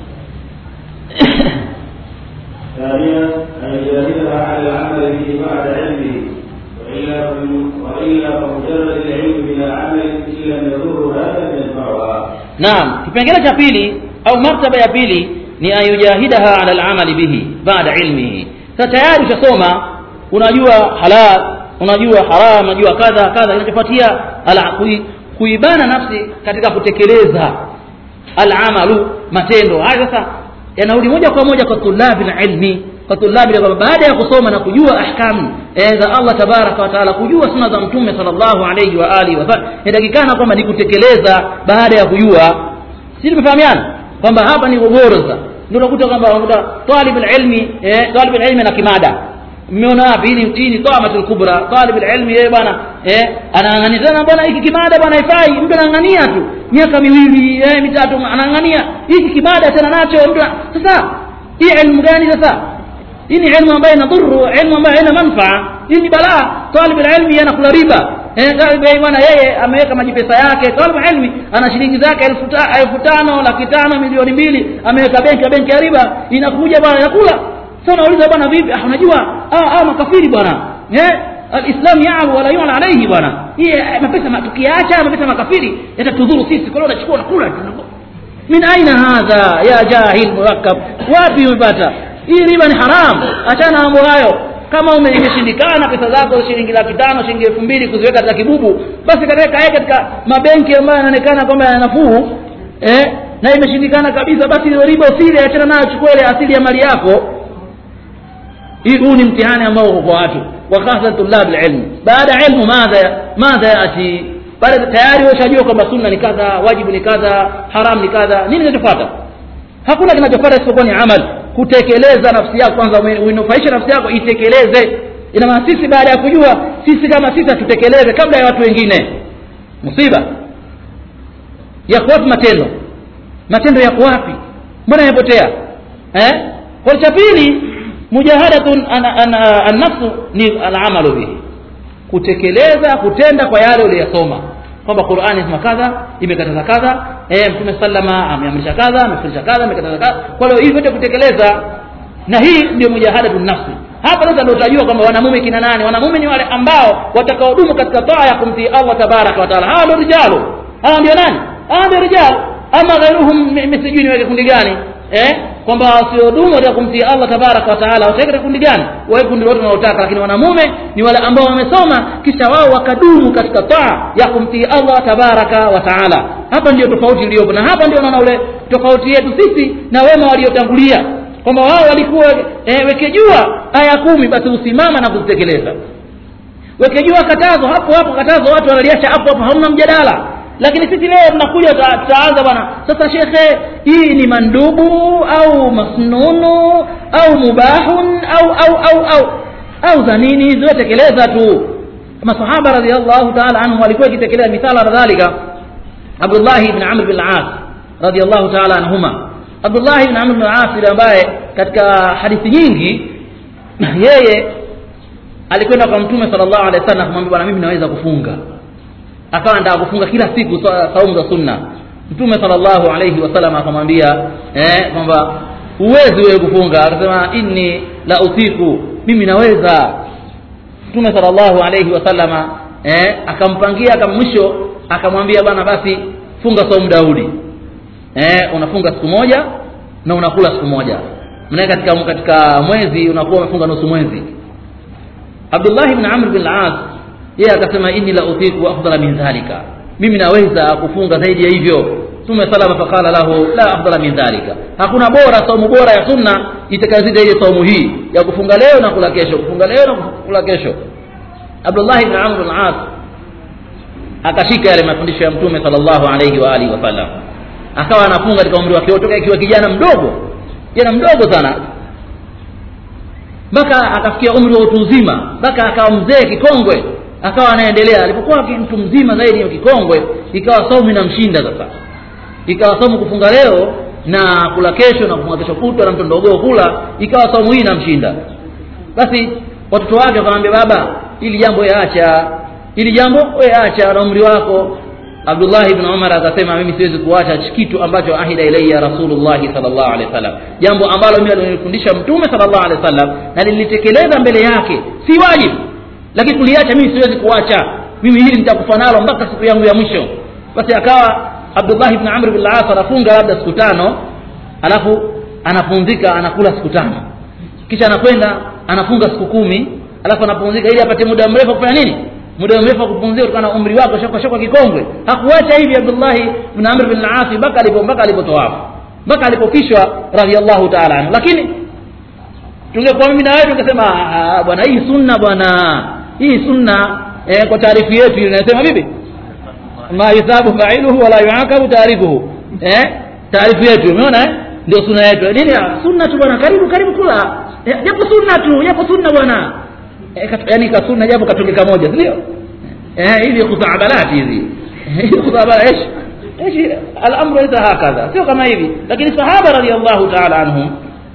ثانيا أن يجاهدها على العمل به بعد علمه وإلا وإلا فمجرد العلم بلا عمل إن لم يضرها لم ينفعها. naam kipengele cha pili au martaba ya pili ni ayujahidaha ala alamali bihi baada ilmihi sasa tayari ushasoma unajua halal unajua haram unajua kadha kadha inachofuatia ala kui- kuibana nafsi katika kutekeleza alamalu matendo haya sasa yanarudi moja kwa moja kwa tulabi ilmi kwa tulabi kwamba baada ya kusoma na kujua ahkamu eh, za Allah tabaraka wa taala kujua sunna za mtume sallallahu alayhi wa alihi wasallam inatakikana kwamba ni kutekeleza baada ya kujua si tumefahamiana kwamba hapa ni gogoro sasa ndio unakuta kwamba unakuta talib ilmi eh, talib ilmi na kimada mmeona wapi hii ni hii ni tamatul kubra talib ilmi yeye bwana eh anaangania tena bwana hiki kimada bwana haifai mtu anaangania tu miaka miwili eh mitatu anaangania hiki kimada tena nacho mtu sasa hii ilmu gani sasa hii ni ilmu ambayo inadhuru ilmu ambayo haina manufaa hii ni balaa talib ilmi anakula riba eh talib ilmi bwana yeye ameweka majipesa yake talib ilmi ana shilingi zake elfu ta- elfu tano laki tano milioni mbili ameweka benki benki ya riba inakuja bwana inakula sasa nauliza bwana vipi ah unajua ah, ah makafiri bwana eh alislam ya'lu wala yu'la alayhi bwana hii eh, mapesa ma- tukiacha mapesa makafiri yatatudhuru sisi kwa hiyo unachukua unakula tu min aina hadha ya jahil murakkab wapi umepata hii riba ni haram achana mambo hayo kama ume- imeshindikana pesa zako shilingi laki tano shilingi elfu mbili kuziweka katika kibubu basi katika kae katika mabenki ambayo yanaonekana kwamba yana nafuu eh na imeshindikana kabisa basi ile riba usile achana nayo chukua ile asili ya mali yako hii huu ni mtihani ambao uko kwa watu wa hasa tulab alilm baada ya ilmu madha madha yati baada tayari washajua kwamba sunna ni kadha wajibu ni kadha haram ni kadha nini kinachofuata hakuna kinachofuata isipokuwa ni amal kutekeleza nafsi yako kwanza ume- uinufaishe nafsi yako itekeleze ina maana sisi baada ya kujua sisi kama sisi hatutekeleze kabla ya watu wengine musiba yako wapi matendo matendo yako wapi mbona yapotea eh kwa cha pili mujahadatun an, an, an nafsu ni alamalu bihi kutekeleza kutenda kwa yale uliyosoma kwamba Qur'ani inasema kadha imekataza kadha eh mtume sallama ameamrisha kadha amefundisha kadha amekataza kadha kwa hiyo hivi vyote kutekeleza na hii ndio mujahadatun nafsi hapa sasa ndio utajua kwamba wanamume kina nani wanamume ni wale ambao watakaodumu katika taa ya kumtii Allah tabaraka wa taala hawa ndio rijalu hawa ndio nani hawa ndio rijalu ama ghairuhum mi- mi sijui niweke kundi gani eh kwamba wasiodumu katika kumtii Allah tabaraka wa taala wataweka katika kundi gani wawe kundi lote wanaotaka lakini wanamume ni wale ambao wamesoma kisha wao wakadumu katika taa ya kumtii Allah tabaraka wa taala hapa ndio tofauti iliyopo na hapa ndio naona ule tofauti yetu sisi na wema waliotangulia kwamba wao walikuwa eh, wekejua aya kumi basi usimama na kuzitekeleza wekejua katazo hapo hapo katazo watu wanaliacha hapo hapo hamna mjadala lakini sisi leo tunakuja tuta- tutaanza bwana sasa shekhe hii ni mandubu au masnunu au mubahun au au au au au za nini ziwetekeleza tu masahaba radhiallahu taala anhum walikuwa ikitekeleza mithala na dhalika Abdullah ibn Amr bin al-As radhiallahu taala anhuma Abdullah ibn Amr bin al-As yule ambaye katika hadithi nyingi yeye alikwenda kwa mtume sallallahu alaihi wasallam kumwambia bwana mimi naweza kufunga akawa anataka kufunga kila siku sa- saumu za sunna mtume sallallahu alaihi wasallam akamwambia eh kwamba huwezi wewe kufunga akasema inni la utiku mimi naweza mtume sallallahu alaihi wasallama eh akampangia kama mwisho akamwambia bwana basi funga saumu daudi eh unafunga siku moja na unakula siku moja maana katika katika mwezi unakuwa umefunga nusu mwezi Abdullah ibn Amr bin al-As yeye akasema inni la utiku afdala min dhalika mimi naweza kufunga zaidi ya hivyo Mtume salama faqala lahu la afdala min dhalika hakuna bora saumu bora ya sunna itakazidi ile saumu hii ya kufunga leo na kula kesho kufunga leo na kula kesho Abdullah ibn Amr bin al-As akashika yale mafundisho ya Mtume sallallahu alayhi wa alihi wasallam akawa anafunga katika umri wake toka akiwa kijana mdogo kijana mdogo sana mpaka akafikia umri wa utu uzima mpaka akawa mzee kikongwe akawa anaendelea alipokuwa ki- mtu mzima zaidi ya kikongwe ikawa saumu inamshinda sasa ikawa saumu kufunga leo na kula kesho na kufunga kesho kutwa na mtu mdogo kula ikawa saumu hii inamshinda basi watoto wake wakamwambia baba ili jambo yaacha ili jambo we acha na umri wako Abdullah ibn Umar akasema mimi siwezi kuacha kitu ambacho ahida ilayya Rasulullah sallallahu alaihi wasallam jambo ambalo mimi alinifundisha mtume sallallahu alaihi wasallam na nilitekeleza mbele yake si wajibu lakini kuliacha mimi siwezi kuacha mimi hili nitakufa nalo mpaka siku yangu ya mwisho basi akawa Abdullah ibn Amr bin al-As anafunga labda siku tano alafu anapumzika anakula siku tano kisha anakwenda anafunga siku kumi alafu anapumzika ili apate muda mrefu kufanya nini muda mrefu wa kupumzika kutokana na umri wako shaka shaka kikongwe hakuacha hivi Abdullah ibn Amr bin al-As mpaka alipo mpaka alipotoafu mpaka alipofishwa radhiallahu ta'ala anhu lakini tungekuwa mimi na wewe tungesema "Ah, bwana hii sunna bwana hii sunna eh, kwa taarifu yetu inasema vipi ma yusabu fa'iluhu wala yu'aqabu tarikuhu eh taarifu yetu umeona eh ndio sunna yetu nini ah, sunna tu bwana karibu karibu kula Eh, japo sunna tu japo sunna bwana eh, kat- yani ka sunna japo katungika moja si ndio eh hizi khutaabalati hizi hizi khutaabala ايش ايش الامر ليس هكذا sio kama hivi lakini sahaba radhiallahu ta'ala anhum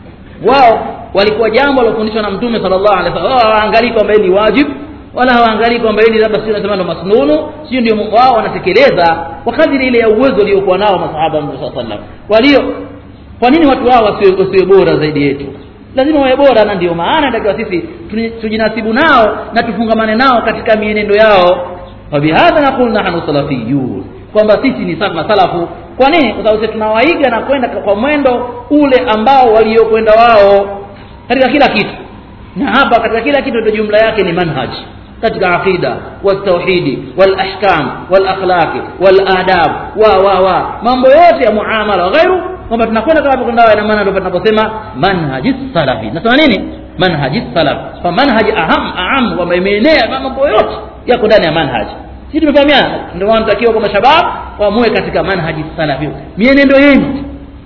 wao walikuwa jambo lilofundishwa na mtume sallallahu alaihi wasallam wao hawaangalii kwamba hili ni wajib wala hawaangalii kwamba hili labda sio nasema ndo masnunu sio ndio wao wanatekeleza kwa kadiri ile ya uwezo waliokuwa nao masahaba wa mtume sallallahu alaihi wasallam kwa hiyo kwa nini watu hao wasiwe wasiwe bora zaidi yetu lazima wawe bora na ndio maana inatakiwa sisi tuni- tujinasibu nao na tufungamane nao katika mienendo yao wabihadha naqul nahnu salafiyun kwamba sisi ni sa- masalafu kwa nini kwa sababu sisi tunawaiga na kwenda kwa mwendo ule ambao waliokwenda wao katika kila kitu na hapa katika kila kitu ndio jumla yake ni manhaj katika aqida waltauhidi walahkam walakhlaqi waladab wa wa wa mambo yote ya muamala wa ghairu kwamba tunakwenda kama kwenda na maana ndio tunaposema manhaji salafi nasema nini manhaji salaf kwa manhaji aham aham kwamba imeenea mambo yote yako ndani ya manhaji sisi tumefahamiana ndio maana tunatakiwa kama shabab waamue katika manhaji salafi mienendo yenu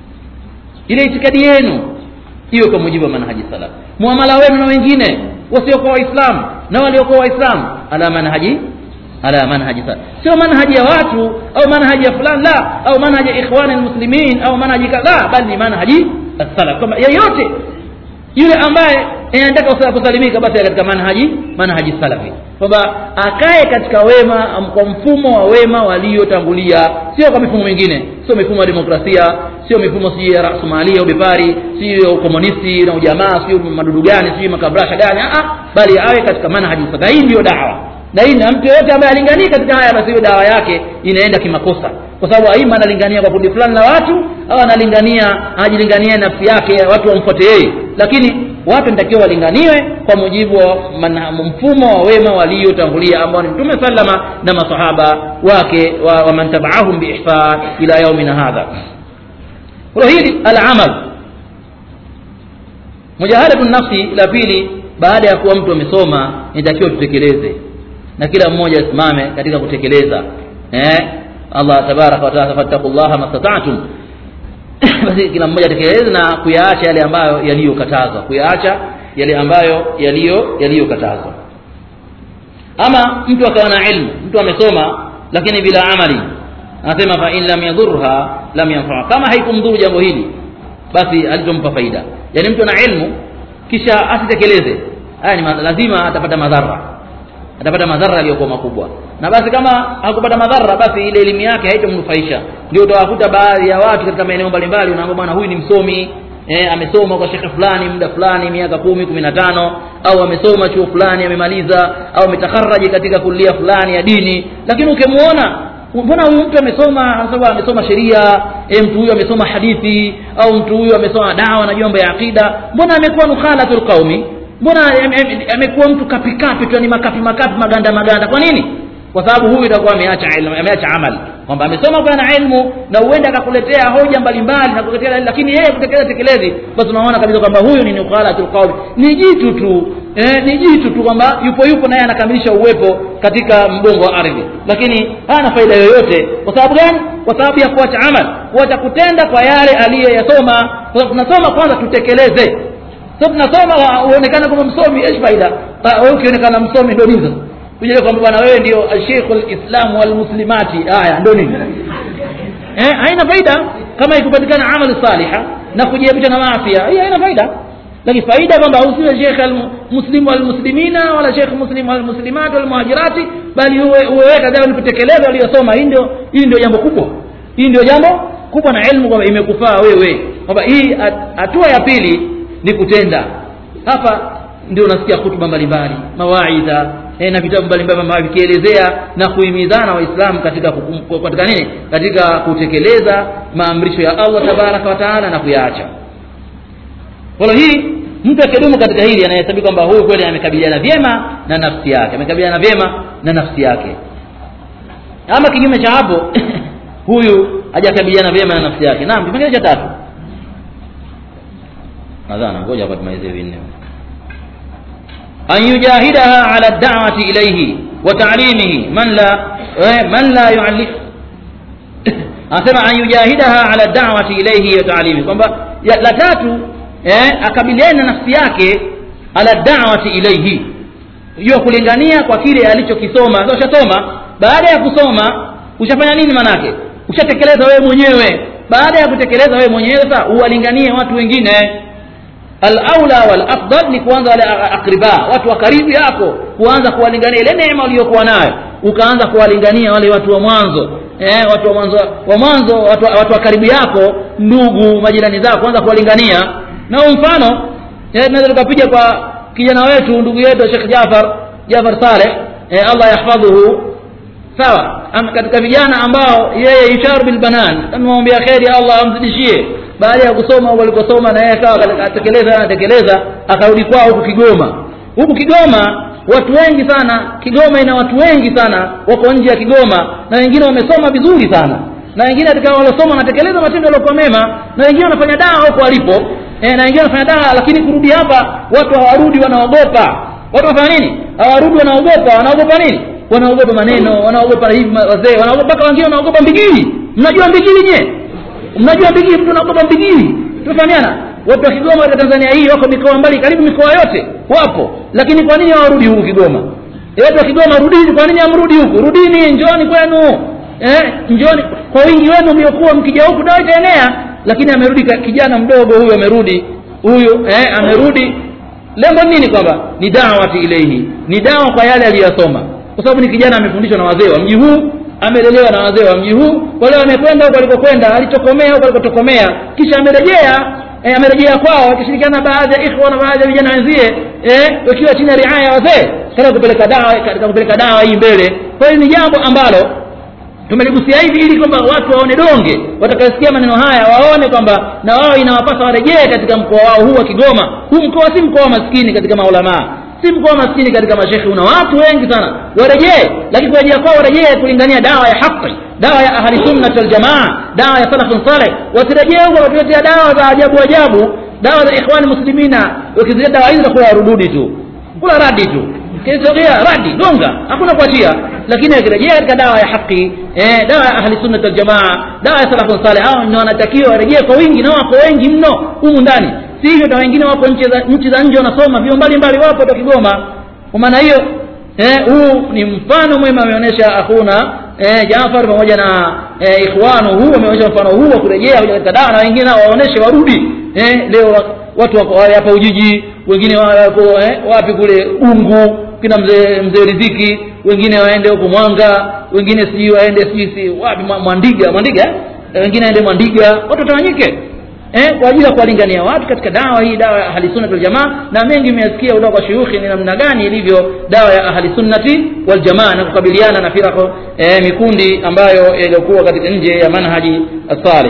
ile itikadi yenu hiyo kwa mujibu wa manhaji salaf muamala wenu na wengine wasiokuwa waislamu na waliokuwa waislamu ala manhaji ala manhaji salaf sio manhaji ya watu au manhaji ya fulani la au manhaji ya ikhwani almuslimin au manhaji kadha bali ni manhaji salaf kama yeyote yule ambaye anataka usa- kusalimika basi katika manhaji manhaji salafi kwamba akae katika wema am- kwa mfumo wa wema waliotangulia sio kwa mifumo mingine sio mifumo ya demokrasia sio mifumo sijui ya rasumalia ubepari sio ukomunisti na ujamaa sio madudu gani sio makabrasha gani ah ah, bali awe katika manhaji salafi hii ndio dawa na hii na mtu yoyote ambaye alinganii katika haya basi hiyo dawa yake inaenda kimakosa kwa sababu aima analingania kwa kundi fulani la watu au analingania ajilingania nafsi yake watu wamfuate yeye lakini watu nitakiwa walinganiwe kwa mujibu wa manha- mfumo wa wema waliotangulia ambao ni mtume sallama na masahaba wake wa, wa man tabaahum biihsan ila yaumina hadha kwa hili alamal mujahadatu nafsi la pili baada ya kuwa mtu amesoma inatakiwa tutekeleze na kila mmoja asimame katika kutekeleza eh Allah tabaraka wa taala fattaqullaha mastata'tum basi kila mmoja atekeleze na kuyaacha yale ambayo yaliyokatazwa kuyaacha yale ambayo yaliyo yaliyokatazwa ama mtu akawa na ilmu mtu amesoma lakini bila amali anasema fa in lam yadhurha lam yanfa kama haikumdhuru jambo hili basi alitompa faida yani mtu ana ilmu kisha asitekeleze haya ni ma- lazima atapata madhara atapata madhara yaliyokuwa makubwa na basi kama hakupata madhara basi ile elimu yake haitomnufaisha ndio utawakuta baadhi ya watu katika maeneo mbalimbali unaambia bwana huyu ni msomi eh, amesoma kwa shekhe fulani muda fulani miaka kumi kumi na tano au amesoma chuo fulani amemaliza au ametakaraji katika kulia fulani ya dini lakini ukimuona mbona huyu mtu amesoma anasema amesoma sheria e, mtu huyu amesoma hadithi au mtu huyu amesoma dawa na mambo ya akida mbona amekuwa nukhalatul qaumi mbona ame- ame- amekuwa mtu kapikapi tu ni makapi makapi maganda maganda kwa nini kwa sababu huyu itakuwa ameacha ilmu ameacha amali kwamba amesoma kwa na ilmu na huenda akakuletea hoja mbalimbali na kukuletea lakini yeye kutekeleza tekelezi basi unaona kabisa kwamba huyu ni nukhalatul qaumi ni jitu tu eh, ni jitu tu kwamba yupo yupo naye anakamilisha uwepo katika mgongo wa ardhi lakini hana faida yoyote kwa sababu gani kwa sababu ya kuacha amal kuacha kutenda kwa yale aliyoyasoma kwa sababu tunasoma kwanza tutekeleze sio tunasoma wa- uonekane kama msomi esh faida Ta- wewe ukionekana msomi ndio nini sasa uje kwamba bwana wewe ndio Sheikh al-Islam wal muslimati haya ndio nini eh haina faida kama ikupatikana amali saliha na kujiepusha na maasi hii haina faida lakini faida kwamba usiwe Sheikh al-Muslim wal muslimina wala Sheikh Muslim wal muslimat wal muhajirati bali uwe uweka dawa ni kutekeleza aliyosoma hii ndio hii ndio jambo kubwa hii ndio jambo kubwa na elimu kwamba imekufaa wewe kwamba hii hat- hatua ya pili ni kutenda hapa ndio unasikia hutuba mbalimbali mawaidha eh, na vitabu mbalimbali ambavyo vikielezea na kuhimizana waislamu katika kukum- katika nini katika kutekeleza maamrisho ya Allah tabaraka wa taala na kuyaacha kwa hiyo hii mtu akidumu katika hili anahesabika kwamba huyu kweli amekabiliana vyema na nafsi yake amekabiliana vyema na nafsi yake ama kinyume cha hapo huyu hajakabiliana vyema na nafsi yake naam kipengele cha tatu nadhani ngoja hapa tumalize vinne an yujahidaha ala da'wati ilayhi wa ta'limihi man la eh, man la yu'allim anasema an yujahidaha ala da'wati ilayhi wa ta'limihi kwamba ya- la tatu eh, akabiliane na nafsi yake ala da'wati ilayhi hiyo kulingania kwa kile alichokisoma sasa ushasoma baada ya kusoma ushafanya nini manake ushatekeleza wewe mwenyewe baada ya kutekeleza wewe mwenyewe sasa uwalinganie watu wengine alaula walafdal ni kuanza wale a- akriba watu wa karibu yako kuanza kuwalingania ile neema uliyokuwa nayo ukaanza kuwalingania wale watu wa mwanzo eh, watu wa mwanzo wa mwanzo watu, watu wa karibu yako ndugu majirani zako kuanza kuwalingania na huu mfano eh, tunaweza tukapiga kwa kijana wetu ndugu yetu Sheikh Jafar Jafar Saleh eh, Allah yahfadhuhu sawa Am- katika vijana ambao yeye yusharu bil banan tunamwambia kheri Allah amzidishie baada ya kusoma huko alikosoma na yeye akawa katika- atekeleza anatekeleza akarudi kwao huku Kigoma huku Kigoma watu wengi sana Kigoma ina watu wengi sana wako nje ya Kigoma na wengine wamesoma vizuri sana na wengine katika waliosoma wanatekeleza matendo yaliyokuwa mema na wengine wanafanya dawa huko walipo e, na wengine wanafanya dawa lakini kurudi hapa watu hawarudi wanaogopa watu wanafanya nini hawarudi wanaogopa wanaogopa nini wanaogopa maneno wanaogopa hivi ma- wazee wanaogopa mpaka wengine wanaogopa mbigili mnajua mbigili nye mnajua mbigili mtu anaogopa mbigili tumefahamiana watu wa kigoma katika tanzania hii wako mikoa mbali karibu mikoa yote wapo lakini kwa nini hawarudi huku kigoma Eh, watu wa kigoma rudini kwa nini hamrudi huku rudini njoni kwenu eh, njoni kwa wingi wenu mliokuwa mkija huku dawa itaenea lakini amerudi ka- kijana mdogo huyu amerudi huyu eh, amerudi lengo ni nini kwamba ni dawati ilaihi ni dawa kwa yale aliyosoma kwa sababu ni kijana amefundishwa na wazee wa mji huu amelelewa na wazee wa mji huu kwa leo amekwenda huko alikokwenda alitokomea huko alikotokomea kisha amerejea e, amerejea kwao akishirikiana na baadhi ya ikhwa na baadhi ya vijana wenzie eh, wakiwa chini ya riaya ya wazee katika kupeleka dawa katika kupeleka dawa hii mbele kwa hiyo ni jambo ambalo tumeligusia hivi ili kwamba watu waone donge watakayosikia maneno haya waone kwamba na wao inawapasa warejee katika mkoa wao huu wa Kigoma huu mkoa si mkoa wa maskini katika maulamaa si mkoa wa maskini katika mashekhi una watu wengi sana warejee lakini kurejea kwao warejee kulingania dawa ya haki dawa ya ahli sunnah wal jamaa dawa ya salafun saleh wasirejee huko watuletea dawa za ajabu ajabu dawa za ikhwani muslimina wakizileta dawa hizi za rududi tu kula radi tu kisogea radi gonga hakuna kuachia lakini akirejea katika dawa ya haki eh, dawa ya ahli sunnah wal jamaa dawa ya salafun saleh hao ndio wanatakiwa warejee kwa wingi na wako wengi mno humu ndani si hivyo na wengine wako nchi za nchi za nje wanasoma vio mbalimbali wapo hata Kigoma kwa maana hiyo eh, huu ni mfano mwema ameonyesha akhuna eh, Jafar pamoja na eh, ikhwanu huu ameonyesha mfano huu wa kurejea kuja katika dawa na wengine nao waoneshe warudi eh, leo watu wako wale hapa Ujiji wengine wako eh, wapi kule Ungu kina mzee mzee Riziki wengine waende huko Mwanga wengine sijui waende sijui si wapi Mwa- Mwandiga Mwandiga eh, wengine waende Mwandiga watu watawanyike eh, kwa ajili ya kuwalingania watu katika dawa hii dawa ya ahli sunnati wal jamaa na mengi mmesikia kutoka kwa shuyukhi ni namna gani ilivyo dawa ya ahli sunnati wal jamaa na kukabiliana na firaqo eh, mikundi ambayo iliyokuwa katika nje ya manhaji as-salih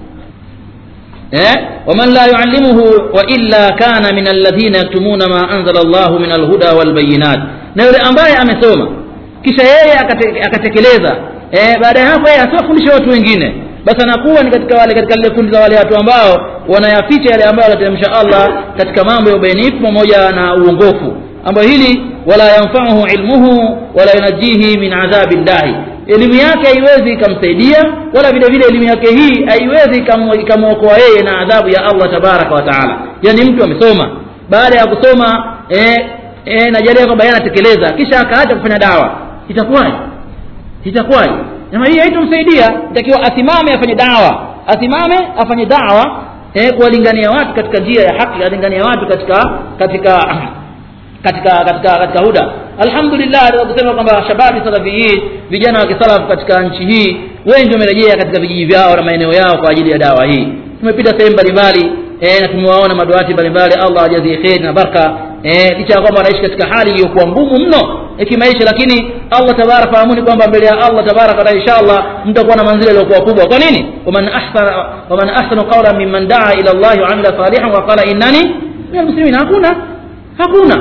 eh waman la yuallimuhu wa illa kana min alladhina yaktumuna ma anzala Allah min alhuda wal bayinat na yule ambaye amesoma kisha yeye akate, akatekeleza eh baada ya hapo yeye asiwafundishe watu wengine basi anakuwa ni katika wale katika lile kundi la wale watu ambao wanayaficha yale ambayo anateremsha Allah katika mambo ya ubainifu pamoja na uongofu ambayo hili wala yanfa'uhu ilmuhu wala yunajihi min adhabi dahi elimu yake haiwezi ikamsaidia wala vile vile elimu yake hii haiwezi ikamu- ikamwokoa yeye na adhabu ya Allah tabaraka wa taala yani mtu amesoma baada ya kusoma eh, eh, najalia kwamba yeye anatekeleza kisha akaacha kufanya dawa itakuwaje itakuwaje na hii haitomsaidia itakiwa asimame afanye dawa asimame afanye dawa eh, kuwalingania watu katika njia ya haki alingania watu katika katika katika katika katika huda alhamdulillah naweza kusema kwamba shababi salafiyin vijana wa kisalaf katika nchi hii wengi wamerejea katika vijiji vyao na maeneo yao kwa ajili ya dawa hii tumepita sehemu mbalimbali eh, na tumewaona maduati mbalimbali allah ajazie kheri na baraka eh, licha ya kwamba wanaishi katika hali iliyokuwa ngumu mno ya kimaisha lakini allah tabaraka fahamuni kwamba mbele ya allah tabaraka wataala inshallah mtakuwa na manzila iliyokuwa kubwa kwa nini waman ahsana waman ahsanu qawlan mimman daa ila allahi wa amila salihan wa qala innani min almuslimin hakuna hakuna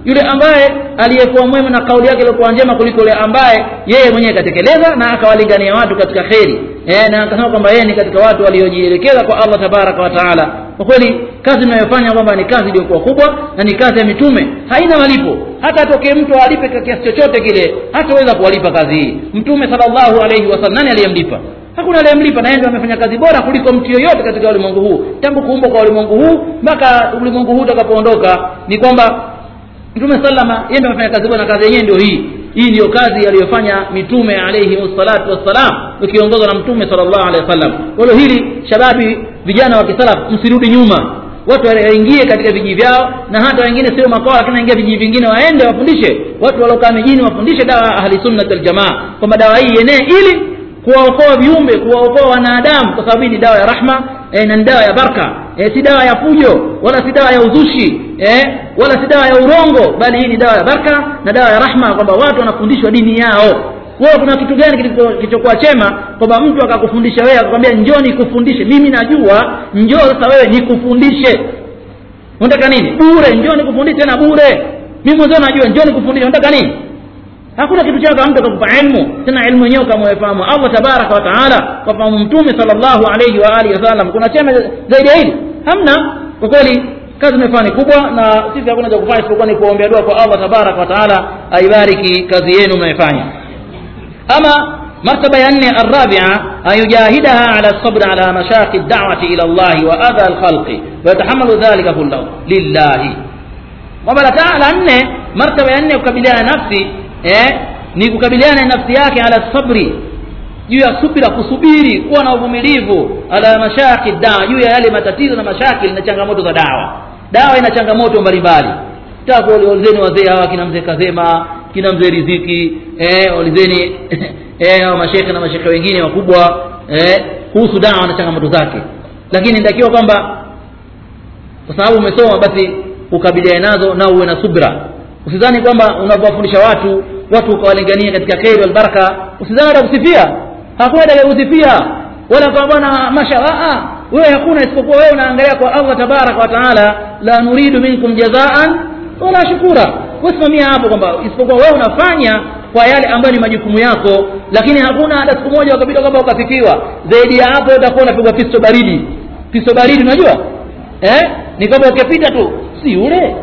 yule ambaye aliyekuwa mwema na kauli yake ilikuwa njema kuliko yule ambaye yeye mwenyewe katekeleza na akawalingania watu katika kheri e, na akasema kwamba yeye ni katika watu waliojielekeza kwa allah tabaraka wa taala kwa kweli kazi inayofanya kwamba ni kazi iliyokuwa kubwa na ni kazi ya mitume haina malipo hata atokee mtu alipe kwa kiasi chochote kile hataweza kuwalipa kazi hii mtume salllahu alaihi wasallam nani aliyemlipa hakuna aliyemlipa na yeye ndio amefanya kazi bora kuliko mtu yoyote katika ulimwengu huu tangu kuumbwa kwa ulimwengu huu mpaka ulimwengu huu utakapoondoka ni kwamba mtume salama yeye ndio amefanya kazi bora na kazi yenyewe ndio hii hii ndiyo kazi aliyofanya mitume alayhi salatu wassalam ukiongozwa na mtume sallallahu alaihi wasallam kwa hiyo hili shababi vijana wa kisalaf msirudi nyuma watu waingie katika vijiji vyao na hata wengine sio makoa lakini waingia vijiji vingine waende wafundishe watu waliokaa mijini wafundishe dawa ya ahli sunnat aljamaa kwamba dawa hii ienee ili kuwaokoa viumbe kuwaokoa wanadamu kwa sababu hii ni dawa ya rahma e, na ni dawa ya baraka e, si dawa ya fujo wala si dawa ya uzushi e, wala si dawa ya urongo bali hii ni dawa ya baraka na dawa ya rahma kwamba watu wanafundishwa dini yao wewe kuna kitu gani kilichokuwa chema kwamba mtu akakufundisha wewe akakwambia njoo nikufundishe mimi najua njoo sasa wewe nikufundishe unataka nini bure njoo nikufundishe tena bure mimi mwenyewe najua njoo nikufundishe unataka nini hakuna kitu chako mtu akakupa ilmu tena ilmu yenyewe kama umefahamu allah tabaraka wa taala wafahamu mtume salllahu alaihi wa alihi wasallam kuna chema zaidi ya hili hamna kwa kweli kazi imefanya ni kubwa na sisi hakuna cha kufanya isipokuwa ni kuombea dua kwa allah tabaraka wa taala aibariki kazi yenu mnaifanya ama مرتبة يعني الرابعة أن يجاهدها على الصبر على مشاق الدعوة إلى الله وأذى الخلق ويتحمل ذلك كله لله وبلا تعالى أن مرتبة يعني يكبلها نفسي eh, ni kukabiliana na nafsi yake ala sabri juu ya subira kusubiri kuwa na uvumilivu ala mashaki dawa juu ya yale matatizo na mashakil na changamoto za dawa dawa ina changamoto mbalimbali takuulizeni wazee hawa kina mzee kazema kina mzee riziki eh, ulizeni eh, hawa mashekhe na mashekhe wengine wakubwa eh, kuhusu dawa na changamoto zake lakini inatakiwa kwamba kwa sababu umesoma basi ukabiliane nazo na uwe na subra usidhani kwamba unavyowafundisha watu watu ukawalingania katika kheri walbaraka usidhani hata kusifia hakuna atakayekusifia wala kwa bwana masha wewe hakuna isipokuwa wewe unaangalia kwa allah tabaraka wa taala la nuridu minkum jazaan wala shukura usimamia hapo kwamba isipokuwa wewe unafanya kwa yale ambayo ni majukumu yako lakini hakuna hata siku moja ukapita kwamba ukafikiwa zaidi ya hapo utakuwa unapigwa pisto baridi pisto baridi unajua eh ni kwamba ukipita tu si yule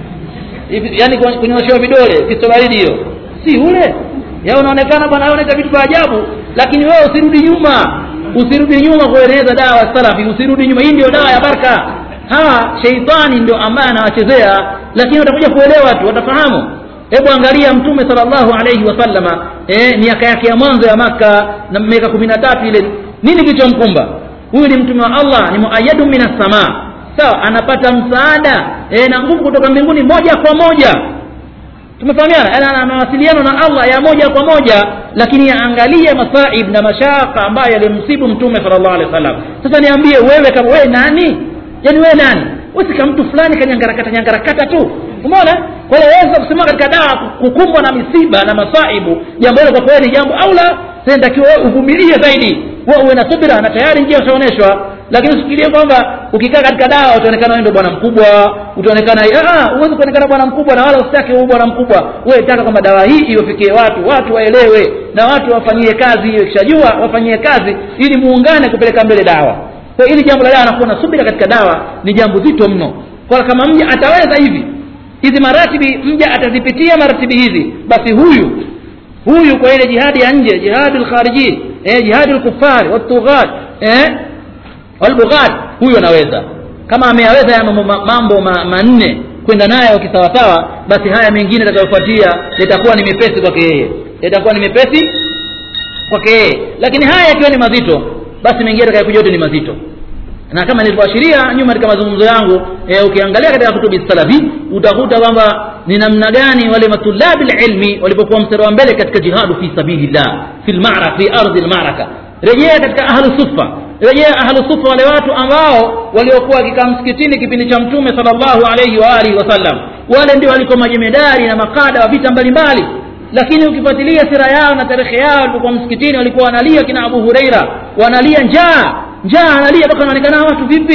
yani kunyoshewa vidole pisto baridi hiyo si ule ya unaonekana bwana unaita vitu vya ajabu lakini wewe usirudi nyuma usirudi nyuma kueneza dawa ya salafi usirudi nyuma hii ndio dawa ya baraka hawa sheitani ndio ambaye anawachezea lakini watakuja kuelewa tu watafahamu hebu angalia mtume salllahu alaihi wasallama eh, miaka yake ya mwanzo ya maka na miaka kumi na tatu ile nini kilichomkumba huyu ni mtume wa allah ni muayadu min assamaa sawa anapata msaada e, na nguvu kutoka mbinguni moja kwa moja tumefahamiana yani ana mawasiliano na allah ya moja kwa moja lakini yaangalie masaib na mashaka ambayo yalimsibu mtume sala llahu alehi wa sallam sasa niambie wewe kama wewe nani yaani wewe nani wesika mtu fulani kanyangarakata nyangarakata tu umeona kwa hiyo weza kusimama katika dawa kukumbwa na misiba na masaibu jambo hilo kwa kweli ni jambo au la natakiwa uvumilie zaidi wewe uwe na subira na tayari njia ushaonyeshwa lakini usifikirie kwamba ukikaa katika dawa utaonekana wewe ndio bwana mkubwa utaonekana huwezi kuonekana bwana mkubwa na wala usitake huyu bwana mkubwa wewe taka kwamba dawa hii iwafikie watu watu waelewe na watu wafanyie kazi hiyo ikishajua wafanyie kazi ili muungane kupeleka mbele dawa kwa ili jambo la dawa nakuwa na subira katika dawa ni jambo zito mno kwa kama mja ataweza hivi hizi maratibi mja atazipitia maratibi hizi basi huyu huyu kwa ile jihadi ya nje jihadi lkharijin eh, jihadi lkufari watughat eh, walbughat huyu anaweza kama ameyaweza ya mambo, mambo ma, manne kwenda nayo kisawasawa basi haya mengine atakayofuatia yatakuwa ni mepesi kwake yeye yatakuwa ni mepesi kwake yeye lakini haya yakiwa ni mazito basi mengine atakayokuja yote ni mazito na kama nilivyoashiria nyuma katika mazungumzo yangu e, ukiangalia katika kutubi salafi utakuta kwamba ni namna gani wale matulabi lilmi walipokuwa mstari wa mbele katika jihadu fi sabilillah fi lmara fi ardhi lmaraka rejea katika ahlu sufa rejea ahlu sufa wale watu ambao waliokuwa wakikaa msikitini kipindi cha mtume salllahu alaihi wa alihi wasallam wale ndio walikuwa majemedari na makada wa vita mbalimbali lakini ukifuatilia sira yao na tarehe yao walipokuwa msikitini walikuwa wanalia kina abu hureira wanalia njaa njaa analia mpaka anaonekana watu vipi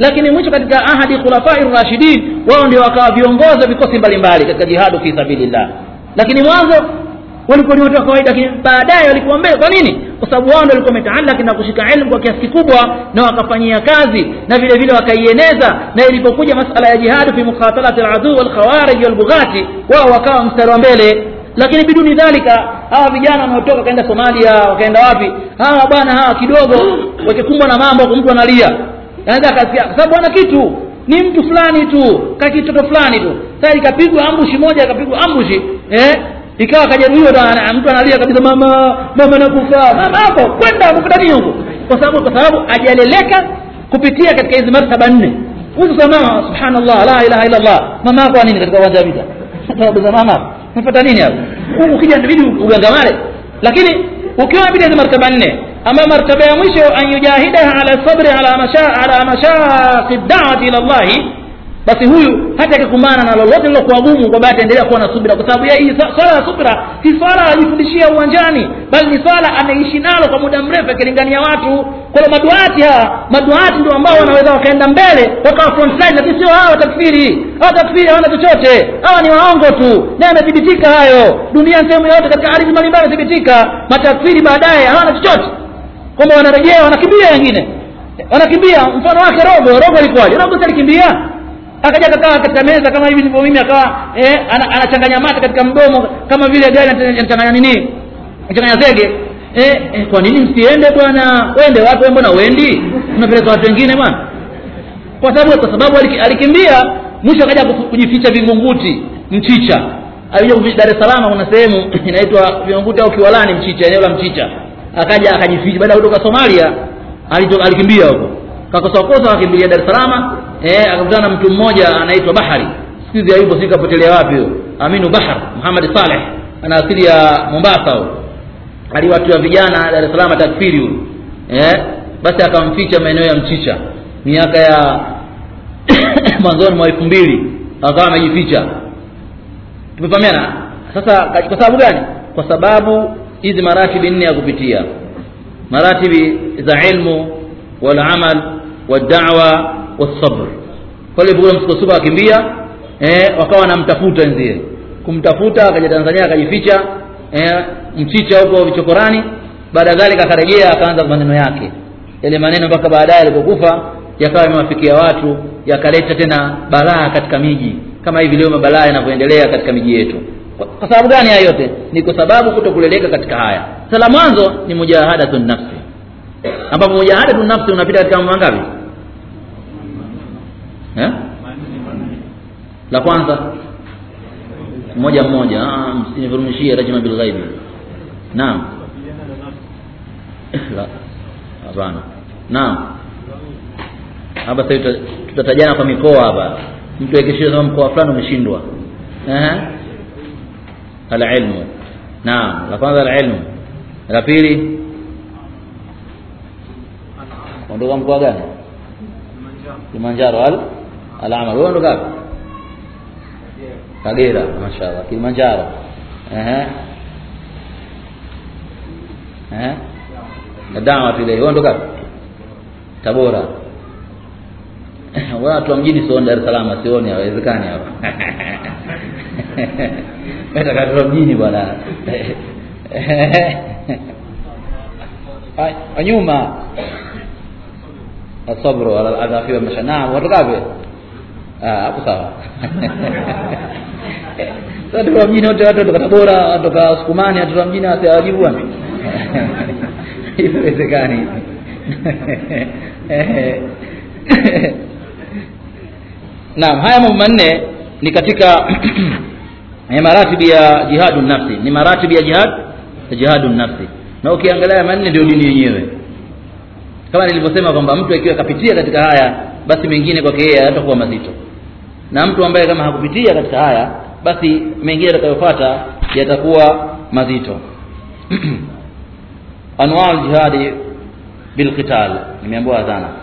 lakini mwisho katika ahadi khulafai rashidin wao ndio wakawa viongozi wa vikosi mbalimbali katika jihadu fi sabilillah lakini mwanzo walikuwa ni watu wa kawaida lakini baadaye walikuwa mbele kwa nini kwa sababu wao ndio walikuwa wametaalaki na kushika elimu kwa kiasi kikubwa na wakafanyia kazi na vile vile wakaieneza na ilipokuja masala ya jihadu fi mukhatalati aladuu walkhawarij walbughati wao wakawa mstari wa mbele lakini biduni dhalika hawa vijana wanaotoka kaenda somalia wakaenda wapi hawa bwana hawa kidogo wakikumbwa na mambo kwa mtu analia anaweza akasikia kwa sababu ana kitu ni mtu fulani tu kakitoto fulani tu sasa ikapigwa ambushi moja akapigwa ambushi eh ikawa kajeruhiwa na mtu analia kabisa mama mama nakufa mama hapo kwenda mkutani huko kwa sababu kwa sababu ajaleleka kupitia katika hizi martaba nne huyu mama subhanallah la ilaha illa allah mama yako nini katika uwanja wa vita sababu za mama unafuata nini hapo ukija inabidi ugangamale lakini ukiwa inabidi hizi martaba nne ama martaba ya mwisho an yujahidaha ala sabri ala masha ala mashaqi da'wati ila Allah basi huyu hata akikumbana na lolote lilokuwa gumu kwa bahati endelea kuwa na subira kwa sababu hii swala ya subira si swala anajifundishia uwanjani bali ni swala ameishi nalo kwa muda mrefu akilingania watu kwa maduati hawa maduati ndio ambao wanaweza wakaenda mbele wakawa front line lakini sio hawa takfiri hawa takfiri hawana chochote hawa ni waongo tu na yamethibitika hayo dunia sehemu yote katika ardhi mbalimbali yamethibitika matakfiri baadaye hawana chochote kwamba wanarejea wanakimbia wengine wanakimbia mfano wake rogo rogo alikuwaje rogo alikimbia akaja akakaa katika meza kama hivi nilivyo mimi akawa eh, anachanganya mate katika mdomo kama vile gari anachanganya nini anachanganya zege eh, eh, kwa nini msiende bwana wende wapi mbona wendi unapeleka watu wengine bwana kwa sababu kwa sababu alikimbia mwisho akaja kujificha vingunguti mchicha alikuja Dar es Salaam kuna sehemu inaitwa vingunguti au Kiwalani mchicha eneo la mchicha akaja akajificha baada ya kutoka Somalia alitoka alikimbia huko kakosa kosa akimbilia Dar es Salaam eh akakutana na mtu mmoja anaitwa Bahari siku hayupo sikapotelea wapi huyo Aminu Bahar Muhammad Saleh ana asili ya Mombasa huyo aliwatua vijana Dar es Salaam takfiri huyo eh basi akamficha maeneo ya Mchicha miaka ya mwanzoni mwa elfu mbili akawa amejificha tumefahamiana sasa kwa sababu gani kwa sababu hizi maratibi nne ya kupitia maratibi za ilmu wal amal wad da'wa wasabr pale kule msukosuko akimbia eh wakawa wanamtafuta wenzie kumtafuta akaja Tanzania akajificha eh mchicha huko vichokorani baada dhalika akarejea akaanza maneno yake yale maneno mpaka baadaye alipokufa yakawa yamewafikia watu yakaleta tena balaa katika miji kama hivi leo mabalaa yanavyoendelea katika miji yetu kwa, kwa sababu gani haya yote ni kwa sababu kutokuleleka katika haya sala mwanzo ni mujahadatun nafsi ambapo mujahadatun nafsi unapita katika mambo mangapi eh? la kwanza mmoja mmoja msinivurumishie rajma bil ghaibi naam la hapana naam hapa sasa tutatajana kwa mikoa hapa mtu akishia kama mkoa fulani umeshindwa eh alilmu naam la kwanza alilmu la pili ondoka mkoa gani Kilimanjaro al al-amal wewe ndo gapi Kagera mashaallah Kilimanjaro ehe eh dawa vile wewe ndo gapi Tabora watu wa mjini sio Dar es Salaam sioni hawezekani hapa Meta katoka mjini bwana nyuma asabru ala aladhafi wa mashanaa watu gapi ah hapo sawa sasa kwa mjini wote watu kutoka Tabora watu kutoka Sukumani watu wa mjini wasiwajibu bwana haiwezekani Naam haya mambo manne ni katika maratibi ya jihadun nafsi ni maratibi ya jihad jihadun nafsi na ukiangalia manne ndio dini yenyewe kama nilivyosema kwamba mtu akiwa kapitia katika haya basi mengine kwake yeye hayatakuwa mazito na mtu ambaye kama hakupitia katika haya basi mengine yatakayofuata yatakuwa mazito anwaa aljihadi bilqital nimeambiwa sana